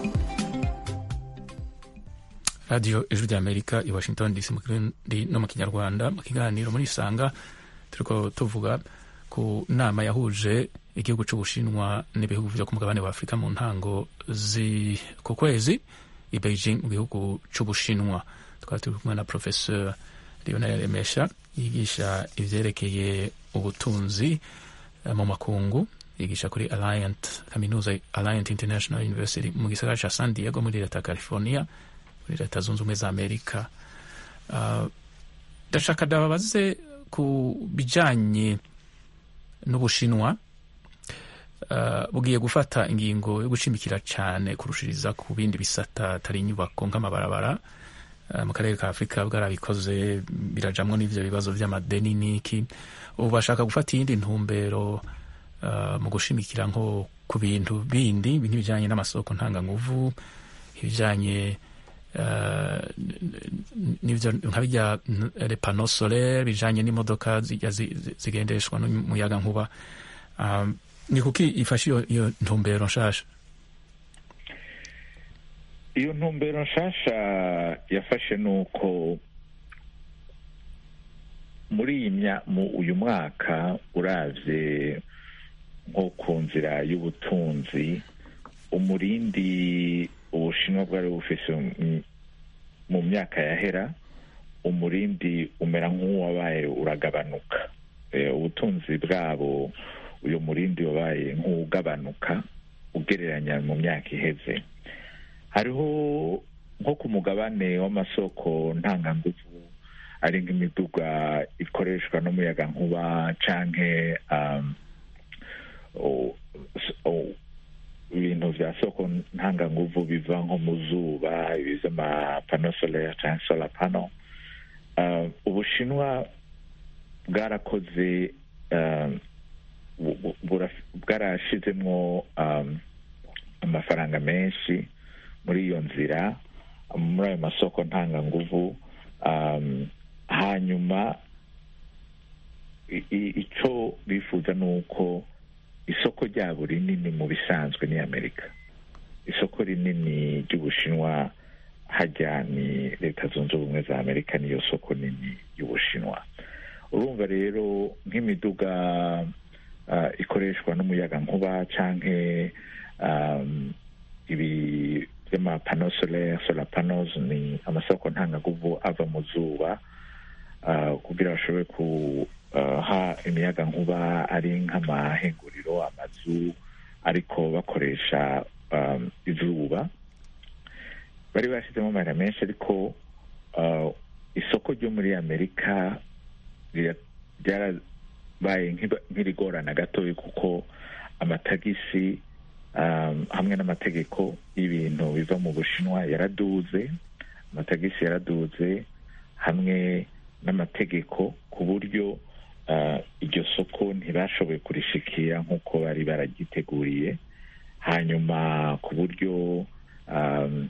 radiyo ijwi ry'amerika i washington dc mu kirundi no mu kinyarwanda mu kiganiro muri isanga turiko tuvuga ku nama yahuje igihugu c'ubushinwa n'ibihugu vyo ku mugabane wa afurika mu ntango zi ku kwezi i beijing mu gihugu c'ubushinwa twari turi kumwe na professeur lionel remesha yigisha ivyerekeye ubutunzi eh, mu makungu yigisha kuri alliant kaminuza alliant international university mu gisagara ca san diego muri leta ya california muri leta zunze ubumwe za amerika Ah, ndashaka ndababaze ku bijanye n'ubushinwa ah, bugiye gufata ingingo yo gushimikira cyane kurushiriza ku bindi bisata atari inyubako nk'amabarabara Ah, mu karere ka afurika bwarabikoze birajamwo n'ivyo bibazo vy'amadeni n'iki ubu bashaka gufata iyindi ntumbero ah, mu gushimikira nko ku bintu bindi nk'ibijanye n'amasoko ntanganguvu ibijanye eh, n'ivyo nka bijya repano solaire bijanye n'imodoka zijya zi- zi- zigendeshwa n'umuyaga nkuba Um, ni kuki ifashe iyo- iyo ntumbero nshasha
iyo ntumbero nshasha yafashe ni uko muri iyi mya- mu uyu mwaka uravye nko ku nzira y'ubutunzi umurindi ubushinwa bwari bufise mu- mu myaka yahera umurindi umera nk'uwabaye uragabanuka Eh, ubutunzi bwabo uyu murindi wabaye nk'ugabanuka ugereranya mu myaka iheze hariho nko ku mugabane w'amasoko ntanganguvu ari nk'imiduga ikoreshwa n'umuyaga nkuba canke um, o- s- o- ibintu vya soko ntanganguvu biva nko mu zuba ibi vy'amapano solaire canke solar panel uh, ubushinwa bwarakoze um, bu- bu- buraf- bwarashizemwo um, amafaranga menshi muri iyo nzira muri ayo masoko ntanganguvu um, hanyuma i- i- ico bifuza ni uko isoko ryabo rinini mu bisanzwe ni amerika isoko rinini ry'ubushinwa hajya ni leta zunze ubumwe za amerika niyo soko nini y'ubushinwa urumva rero nk'imiduga uh, ikoreshwa n'umuyaga nkuba canke um, ibi vy'amapano solaire solar panels ni amasoko ntangaguvu ava mu zuba uh, kugira bashobore kuha imiyaga nkuba ari nk'amahinguriro amazu ariko bakoresha um, izuba bari bashyizemo amahera menshi ariko uh, isoko ryo muri amerika rira- ryarabaye nk'iba- nk'irigorana gatoya kuko amatagisi um, hamwe n'amategeko y'ibintu biva mu bushinwa yaraduze amatagisi yaraduze hamwe n'amategeko ku buryo uh, iryo soko ntibashoboye kurishikira nk'uko bari baragiteguriye hanyuma ku buryo um,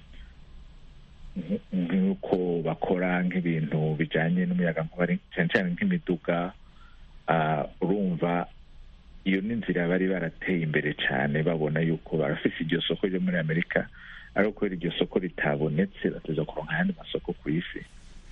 nk- nk'uko bakora nk'ibintu bijanye n'umuyaga nkuba ari- cyane cyane nk'imiduga ah, urumva iyo ni inzira bari barateye imbere cyane babona yuko barafise iryo soko ryo muri amerika ariko kubera iryo soko ritabonetse bateza kuronka ayandi masoko ku isi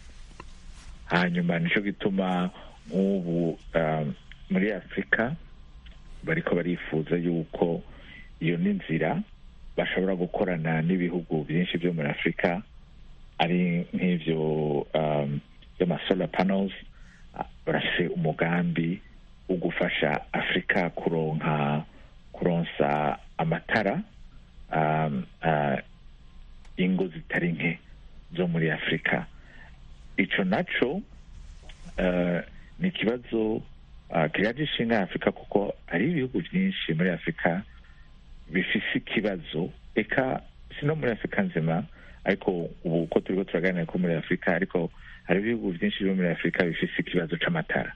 hanyuma nico gituma nk'ubu ah, muri afurika bariko barifuza yuko iyo ni inzira bashobora gukorana n'ibihugu byinshi byo muri afurika ari nk'ivyo um, by'amasolar panels ah, barafise umugambi wo gufasha afurika kuronka kuronsa amatara um, uh, ingo zitari nke zo muri afurika ico naco uh, ni ikibazo ah, kiraje ishinga afurika kuko hari ibihugu byinshi muri afurika bifise ikibazo eka si no muri afurika nzima ariko ubu uko turiko turaganira ko muri afurika ariko hari ibihugu byinshi byo muri afurika bifise ikibazo c'amatara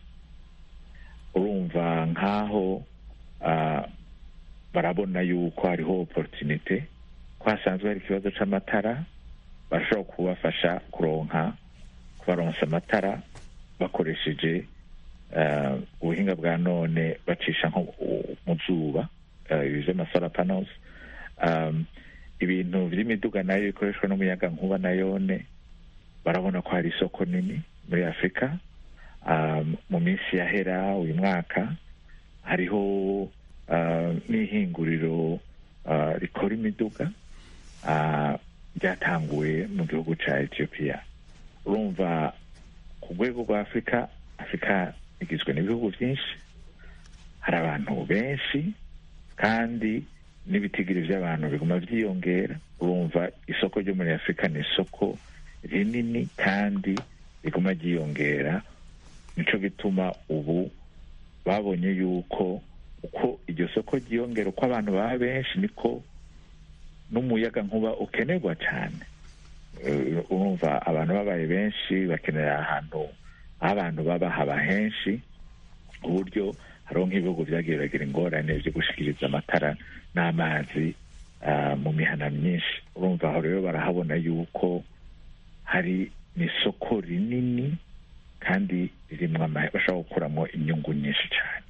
urumva nk'aho ah, barabona yuko hariho opportunite ko hasanzwe hari ikibazo c'amatara barashobora kubafasha kuronka kubaronsa amatara bakoresheje eh, ubuhinga bwa none bacisha nko u- mu zuba eh, ibi vy'amasora panels um, ibintu vy'imiduga nayo bikoreshwa n'umuyaga nkuba nayone barabona ko hari isoko nini muri afurika um, mu minsi yahera uyu mwaka hariho uh, n'ihinguriro uh, rikora imiduga uh, ryatanguwe mu gihugu ca etiyopiya urumva ku rwego rwa afurika afurika igizwe n'ibihugu byinshi hari abantu benshi kandi n'ibitigiri by'abantu biguma byiyongera urumva isoko ryo muri afurika ni isoko rinini kandi riguma ryiyongera nico gituma ubu babonye yuko uko iryo soko ryiyongera uko abantu baba benshi niko n'umuyaga nkuba ukenerwa cyane Eh, urumva abantu babaye benshi bakenera ahantu aho abantu baba haba henshi ku buryo hariho nk'ibihugu byagiye biragira ingorane byo gushikiriza amatara n'amazi ah, mu mihana myinshi urumva aho rero barahabona yuko hari n'isoko rinini kandi ririmwo ama- bashobora gukuramo inyungu nyinshi cyane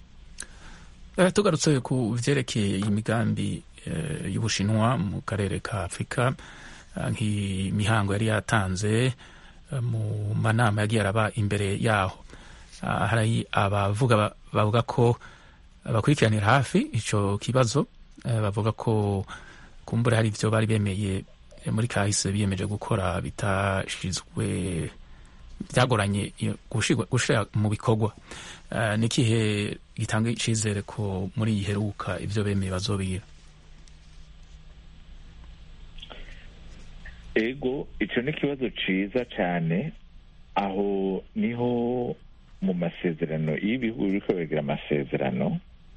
Eh, tugarutse ku vyerekeye imigambi eh, y'ubushinwa mu karere ka afurika eh, nk'imihango yari yatanze eh, mu manama yagiye araba imbere yaho Ah, hari abavuga ba- bavuga ko bakurikiranira hafi ico kibazo eh, bavuga ko kumbura hari ivyo bari bemeye eh, muri kahise biyemeje gukora bitashizwe byagoranye iyo gushirwa- gushira mu bikorwa Eh, ni ikihe gitanga icizere ko muri iyi heruka ivyo bemeye bazobira
ego icyo ni ikibazo cyiza cyane aho niho mu masezerano iyo ibihugu biri kubigira amasezerano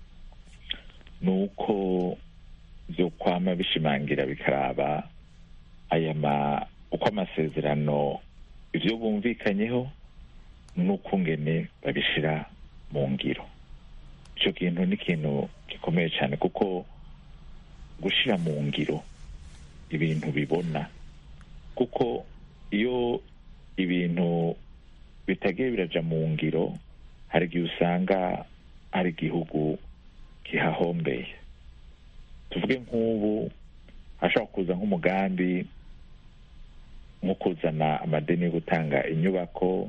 ni uko byo kwama bishimangira bikaraba aya ma uko amasezerano ibyo bumvikanyeho n'ukungene babishyira mu ngiro icyo kintu ni ikintu gikomeye cyane kuko gushyira mu ngiro ibintu bibona kuko iyo ibintu bitagiye biraja mu ngiro hari igihe usanga hari igihugu kihahombeye tuvuge nk'ubu hashobora kuza nk'umugambi nko kuzana amadeni yo gutanga inyubako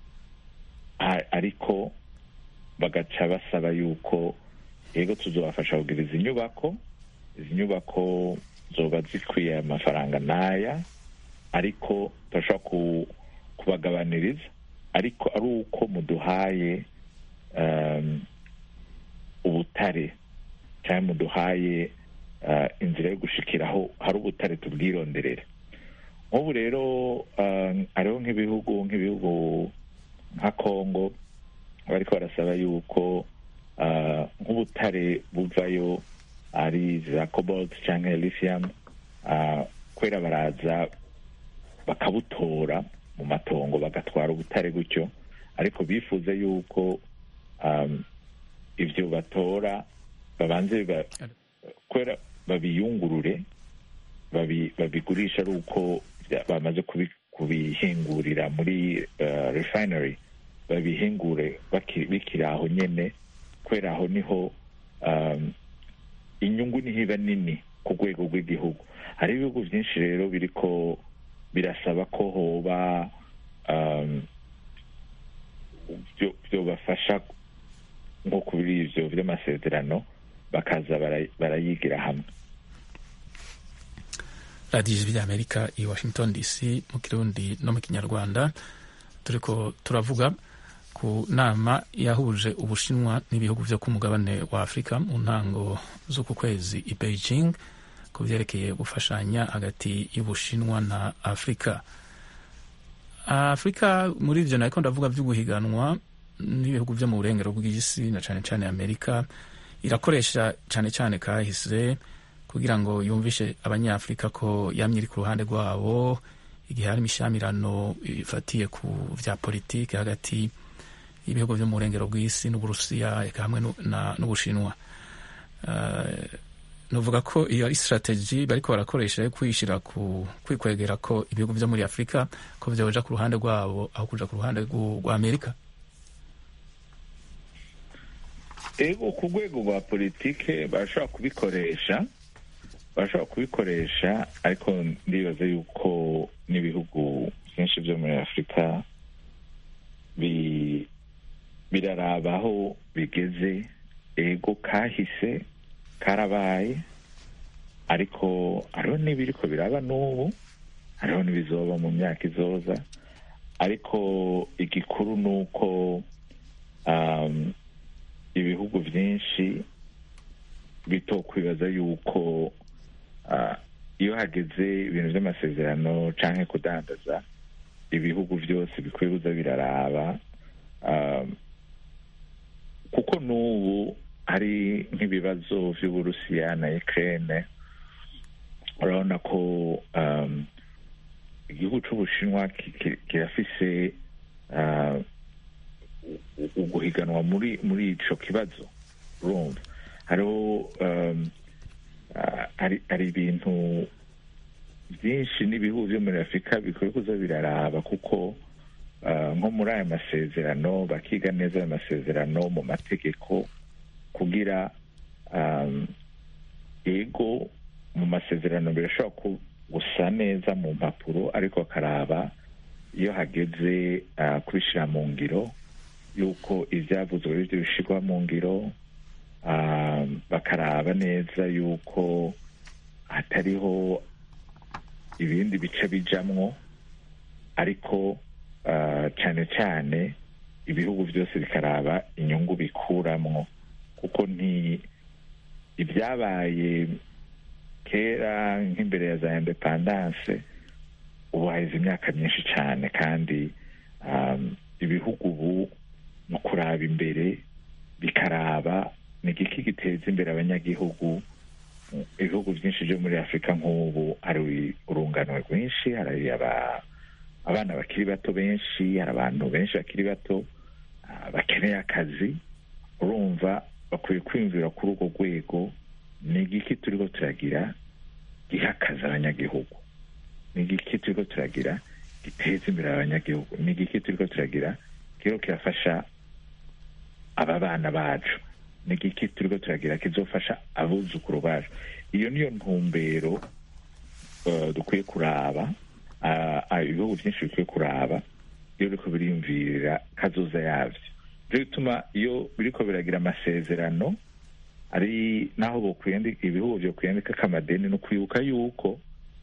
a- ariko bagaca basaba yuko yego tuzobafasha kugira izi nyubako izi nyubako zoba zikwiye amafaranga n'aya ariko turashobora ku- kubagabaniriza ariko ari uko muduhaye um, ubutare cyangwa muduhaye uh, inzira yo gushikiraho hari ubutare tubwironderera nk'ubu rero uh, hariho nk'ibihugu nk'ibihugu nka congo bariko barasaba yuko uh, nk'ubutare buvayo ari za cobalt cyangwa lithium uh, kwera baraza bakabutora mu matongo bagatwara ubutare gutyo ariko bifuza yuko um, ibyo batora babanze ba, kwera babiyungurure babi, babigurisha ari uko bya- bamaze kubi, kubihingurira muri uh, refinery babihingure baki- bikiri aho nyene kwera aho niho um, inyungu niho iba nini ku rwego rw'igihugu hari ibihugu byinshi rero biriko birasaba ko hoba um, byo- byobafasha nko kuri ivyo vy'amasezerano bakaza bara- barayigira hamwe
radiyo ijwi ry'amerika i washington dc mu kirundi no mu kinyarwanda turiko turavuga ku nama yahuje ubushinwa n'ibihugu vyo ku mugabane wa afurika mu ntango z'uku kwezi i beijing ku vyerekeye gufashanya hagati y'ubushinwa na afurika afurika muri ivyo nariko ndavuga vy'uguhiganwa n'ibihugu byo mu burengero bw'isi na cyane cyane amerika irakoresha cyane cyane kahise kugira ngo yumvishe abanyafurika ko yamye iri ku ruhande rwabo igihe hari imishamirano ifatiye ku bya politiki hagati y'ibihugu byo mu burengero bw'isi n'uburusiya eka hamwe nu- na- n'ubushinwa Eh, nuvuga ko iyo ari strategy bariko barakoresha yo kwishira ku kwikwegera ko ibihugu byo muri afurika ko vyoja ku ruhande rwabo aho kuja ku ruhande rw'u- rwa amerika
ego ku rwego rwa politike barashobora kubikoresha barashobora kubikoresha ariko ndibaza yuko n'ibihugu byinshi byo muri afurika bi- biraraba aho bigeze ego kahise karabaye ariko hariho n'ibiriko biraba n'ubu hariho n'ibizoba mu myaka izoza ariko igikuru ni uko um, ibihugu byinshi bitokwibaza yuko ah, iyo hageze ibintu by'amasezerano canke kudandaza ibihugu byose bikwiye kuza biraraba ah, kuko n'ubu hari nk'ibibazo vy'uburusiya na ukraine urabona ko um, igihugu c'ubushinwa ki- ki- kirafise ah, u- uguhiganwa muri muri ico kibazo urumva hariho um, ah, hari hari ibintu byinshi n'ibihugu byo muri afurika bikwiye kuza biraraba kuko ah, nko muri aya masezerano bakiga neza ayo masezerano mu mategeko kugira um, ego mu masezerano birashobora ku- gusa neza mu mpapuro ariko bakaraba iyo hageze ah, kubishyira mu ngiro yuko ibyavuzwe ari byo bishyirwa mu ngiro ah, bakaraba neza yuko hatariho ibindi bice bijamwo ariko ah, cyane cyane ibihugu byose bikaraba inyungu bikuramwo kuko nti ibyabaye kera nk'imbere ya za independance ubu haheze imyaka myinshi cyane kandi um, ibihugu ubu ni ukuraba imbere bikaraba ni igiki giteza imbere abanyagihugu ibihugu byinshi byo muri afurika nk'ubu hari urungano rwinshi hari aba- abana bakiri bato benshi hari abantu benshi bakiri bato ah, bakeneye akazi urumva bakwiye kwiyumvira kuri urwo rwego ni igiki turiko turagira giha akazi abanyagihugu ni igiki turiko turagira giteza imbere abanyagihugu ni igiki turiko turagira kiriko kirafasha aba bana bacu ni igiki turiko turagira kizofasha abuzukuru bacu iyo niyo ntumbero eh, dukwiye kuraba ah, ah, ibihugu byinshi bikwiye kuraba iyo biriko biriyumvirira kazoza yavyo byo bituma iyo biriko biragira amasezerano ari naho bokwiyandika ibihugu byo kwiyandika amadeni no kwibuka yuko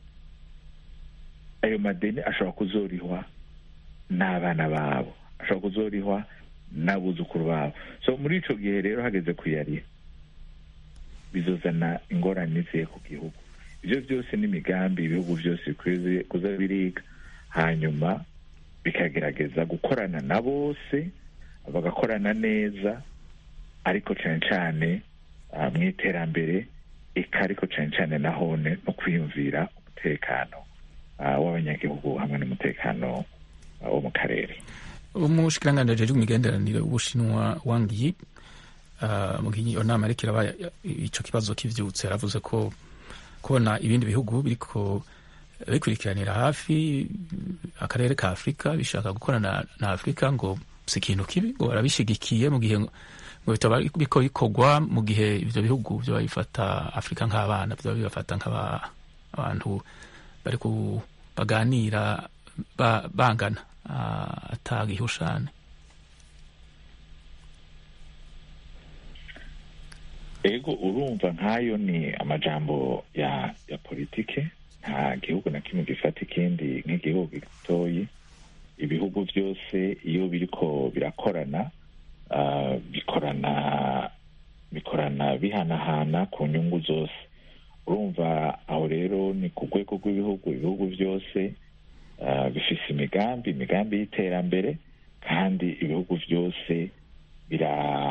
ayo madeni ashobora kuzorihwa n'abana babo ashobora kuzorihwa n'abuzukuru babo so muri ico gihe rero hageze kuyariha bizozana ingorane ziye ku gihugu ibyo byose n'imigambi ibihugu byose bikwiye kuza biriga hanyuma bikagerageza gukorana na bose bagakorana neza ariko cyane cyane ah, mu iterambere eka ariko cyane cyane nahone no kwiyumvira umutekano ah, w'abanyagihugu hamwe n'umutekano ah, wo mu karere
umushikiranganji ajejwe imigenderanire w'ubushinwa wang yi uh, mu gihe iyo nama ariko iraba ico kibazo kivyutse yaravuze ko kubona ibindi bihugu biriko bikurikiranira hafi akarere ka afurika bishaka gukorana na afurika ngo si ikintu kibi ngo barabishigikiye mu gihe ngo bitaba biko bikorwa mu gihe ivyo bihugu vyoba bifata afurika nk'abana vyoba bibafata nk'abantu bari ku baganira ba, bangana uh, atagihushane
ego urumva nk'ayo ni amajambo ya ya politike nta gihugu na kimwe gifata ikindi nk'igihugu gitoyi ibihugu byose iyo biriko birakorana ah, bikorana bikorana bihanahana ku nyungu zose urumva aho rero ni ku rwego rw'ibihugu ibihugu byose ah, bifise imigambi imigambi y'iterambere kandi ibihugu byose bira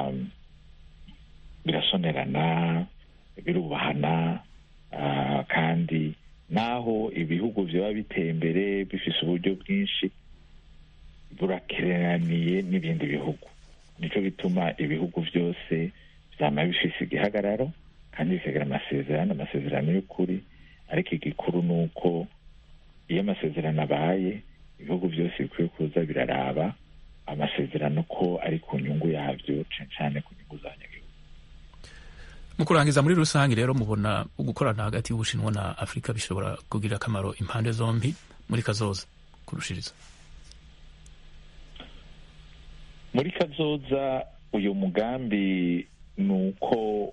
birasonerana birubahana ah, kandi naho ibihugu byaba biteye imbere bifise uburyo bwinshi burakereraniye n'ibindi bihugu nico bituma ibihugu byose vyama bifise igihagararo kandi bikagira amasezerano amasezerano y'ukuri ariko igikuru ni uko iyo amasezerano abaye ibihugu byose bikwiye kuza biraraba amasezerano ko ari ku nyungu yabyo cane cane ku nyungu z'abanyagihugu
mu kurangiza muri rusange rero mubona gukorana hagati y'ubushinwa na afurika bishobora kugira akamaro impande zombi muri kazoza kurushiriza
muri kazoza uyu mugambi ni uko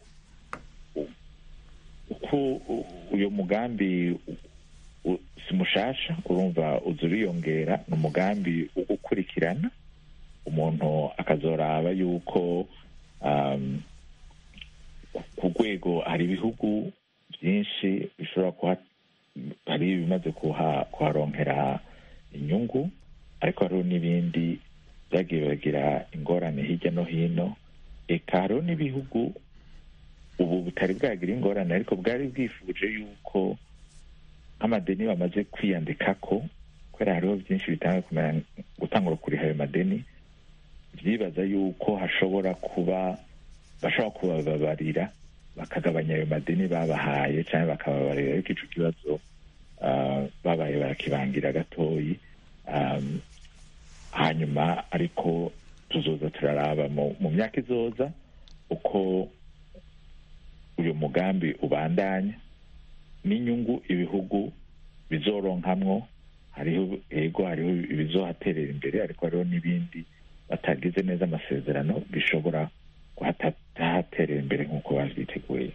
uko uyu mugambi u- si mushasha urumva uza uriyongera ni umugambi wo gukurikirana umuntu akazoraba yuko um, ku- ku rwego hari ibihugu byinshi bishobora kuha hari ibimaze kuha kuharonkera inyungu ariko hariho n'ibindi byagiye bagira ingorane hirya no hino eka hariho n'ibihugu ubu butari bwagira ingorane ariko bwari bwifuje yuko nk'amadeni bamaze kwiyandikako kubera hariho byinshi bitanga kumera gutangura kuriha ayo madeni byibaza yuko hashobora kuba bashobora kubababarira bakagabanya ayo madeni babahaye cyangwa bakababarira ariko ico kibazo ah, babaye barakibangira gatoyi Um, hanyuma ariko tuzoza turaraba mu mu myaka izoza uko uyu mugambi ubandanya n'inyungu ibihugu bizoronkamwo hariho ego hariho ibizohaterera imbere ariko hariho n'ibindi batagize neza amasezerano bishobora kuhatahaterera imbere nk'uko bavyiteguye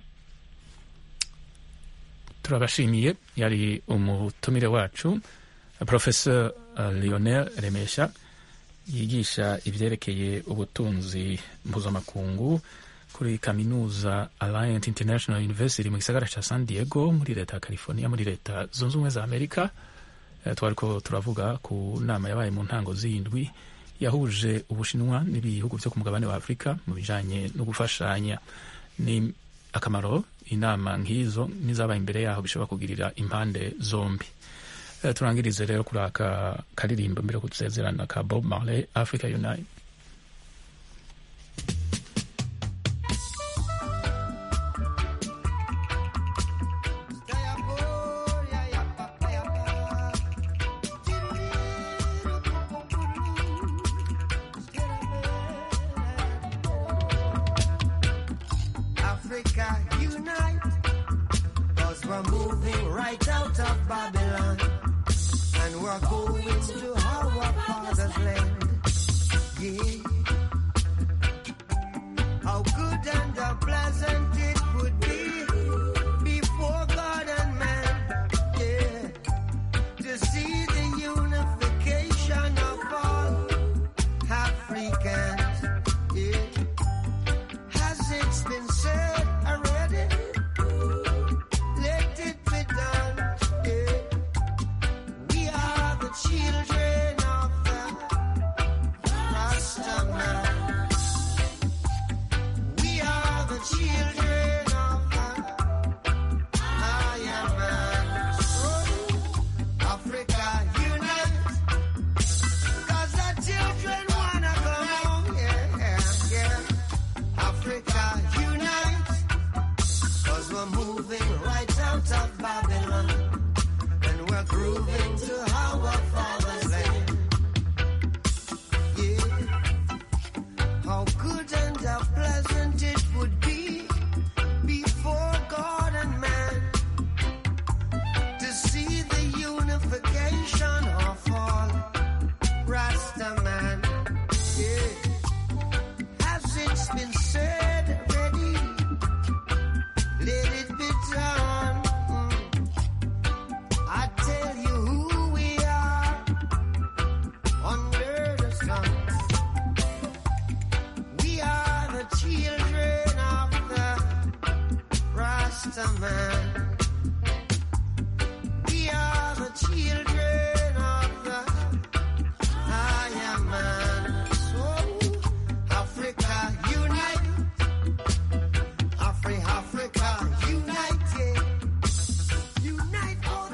turabashimiye yari umutumire wacu professor uh, lionel remesha yigisha ibyerekeye ubutunzi mpuzamakungu kuri kaminuza alliant international university mu gisagara ca san diego muri leta ya california muri leta zunze ubumwe za amerika Eh, twariko turavuga ku nama yabaye mu ntango z'indwi yahuje ubushinwa n'ibihugu vyo ku mugabane wa afurika mu bijanye no gufashanya ni akamaro inama nk'izo n'izabaye imbere yaho bishobora kugirira impande zombi Eh, turangirize rero kuri aka karirimbo mbere yo kudusezerana ka bob marley africa unite
Africa unite, cause we're moving right out of Babylon, and we're going to our father's land. Yeah. How good and how pleasant it would be before God and man. Yeah. To see the unification of all Africans. Yeah. Has it been said already? Let it be done. Yeah. We are the children.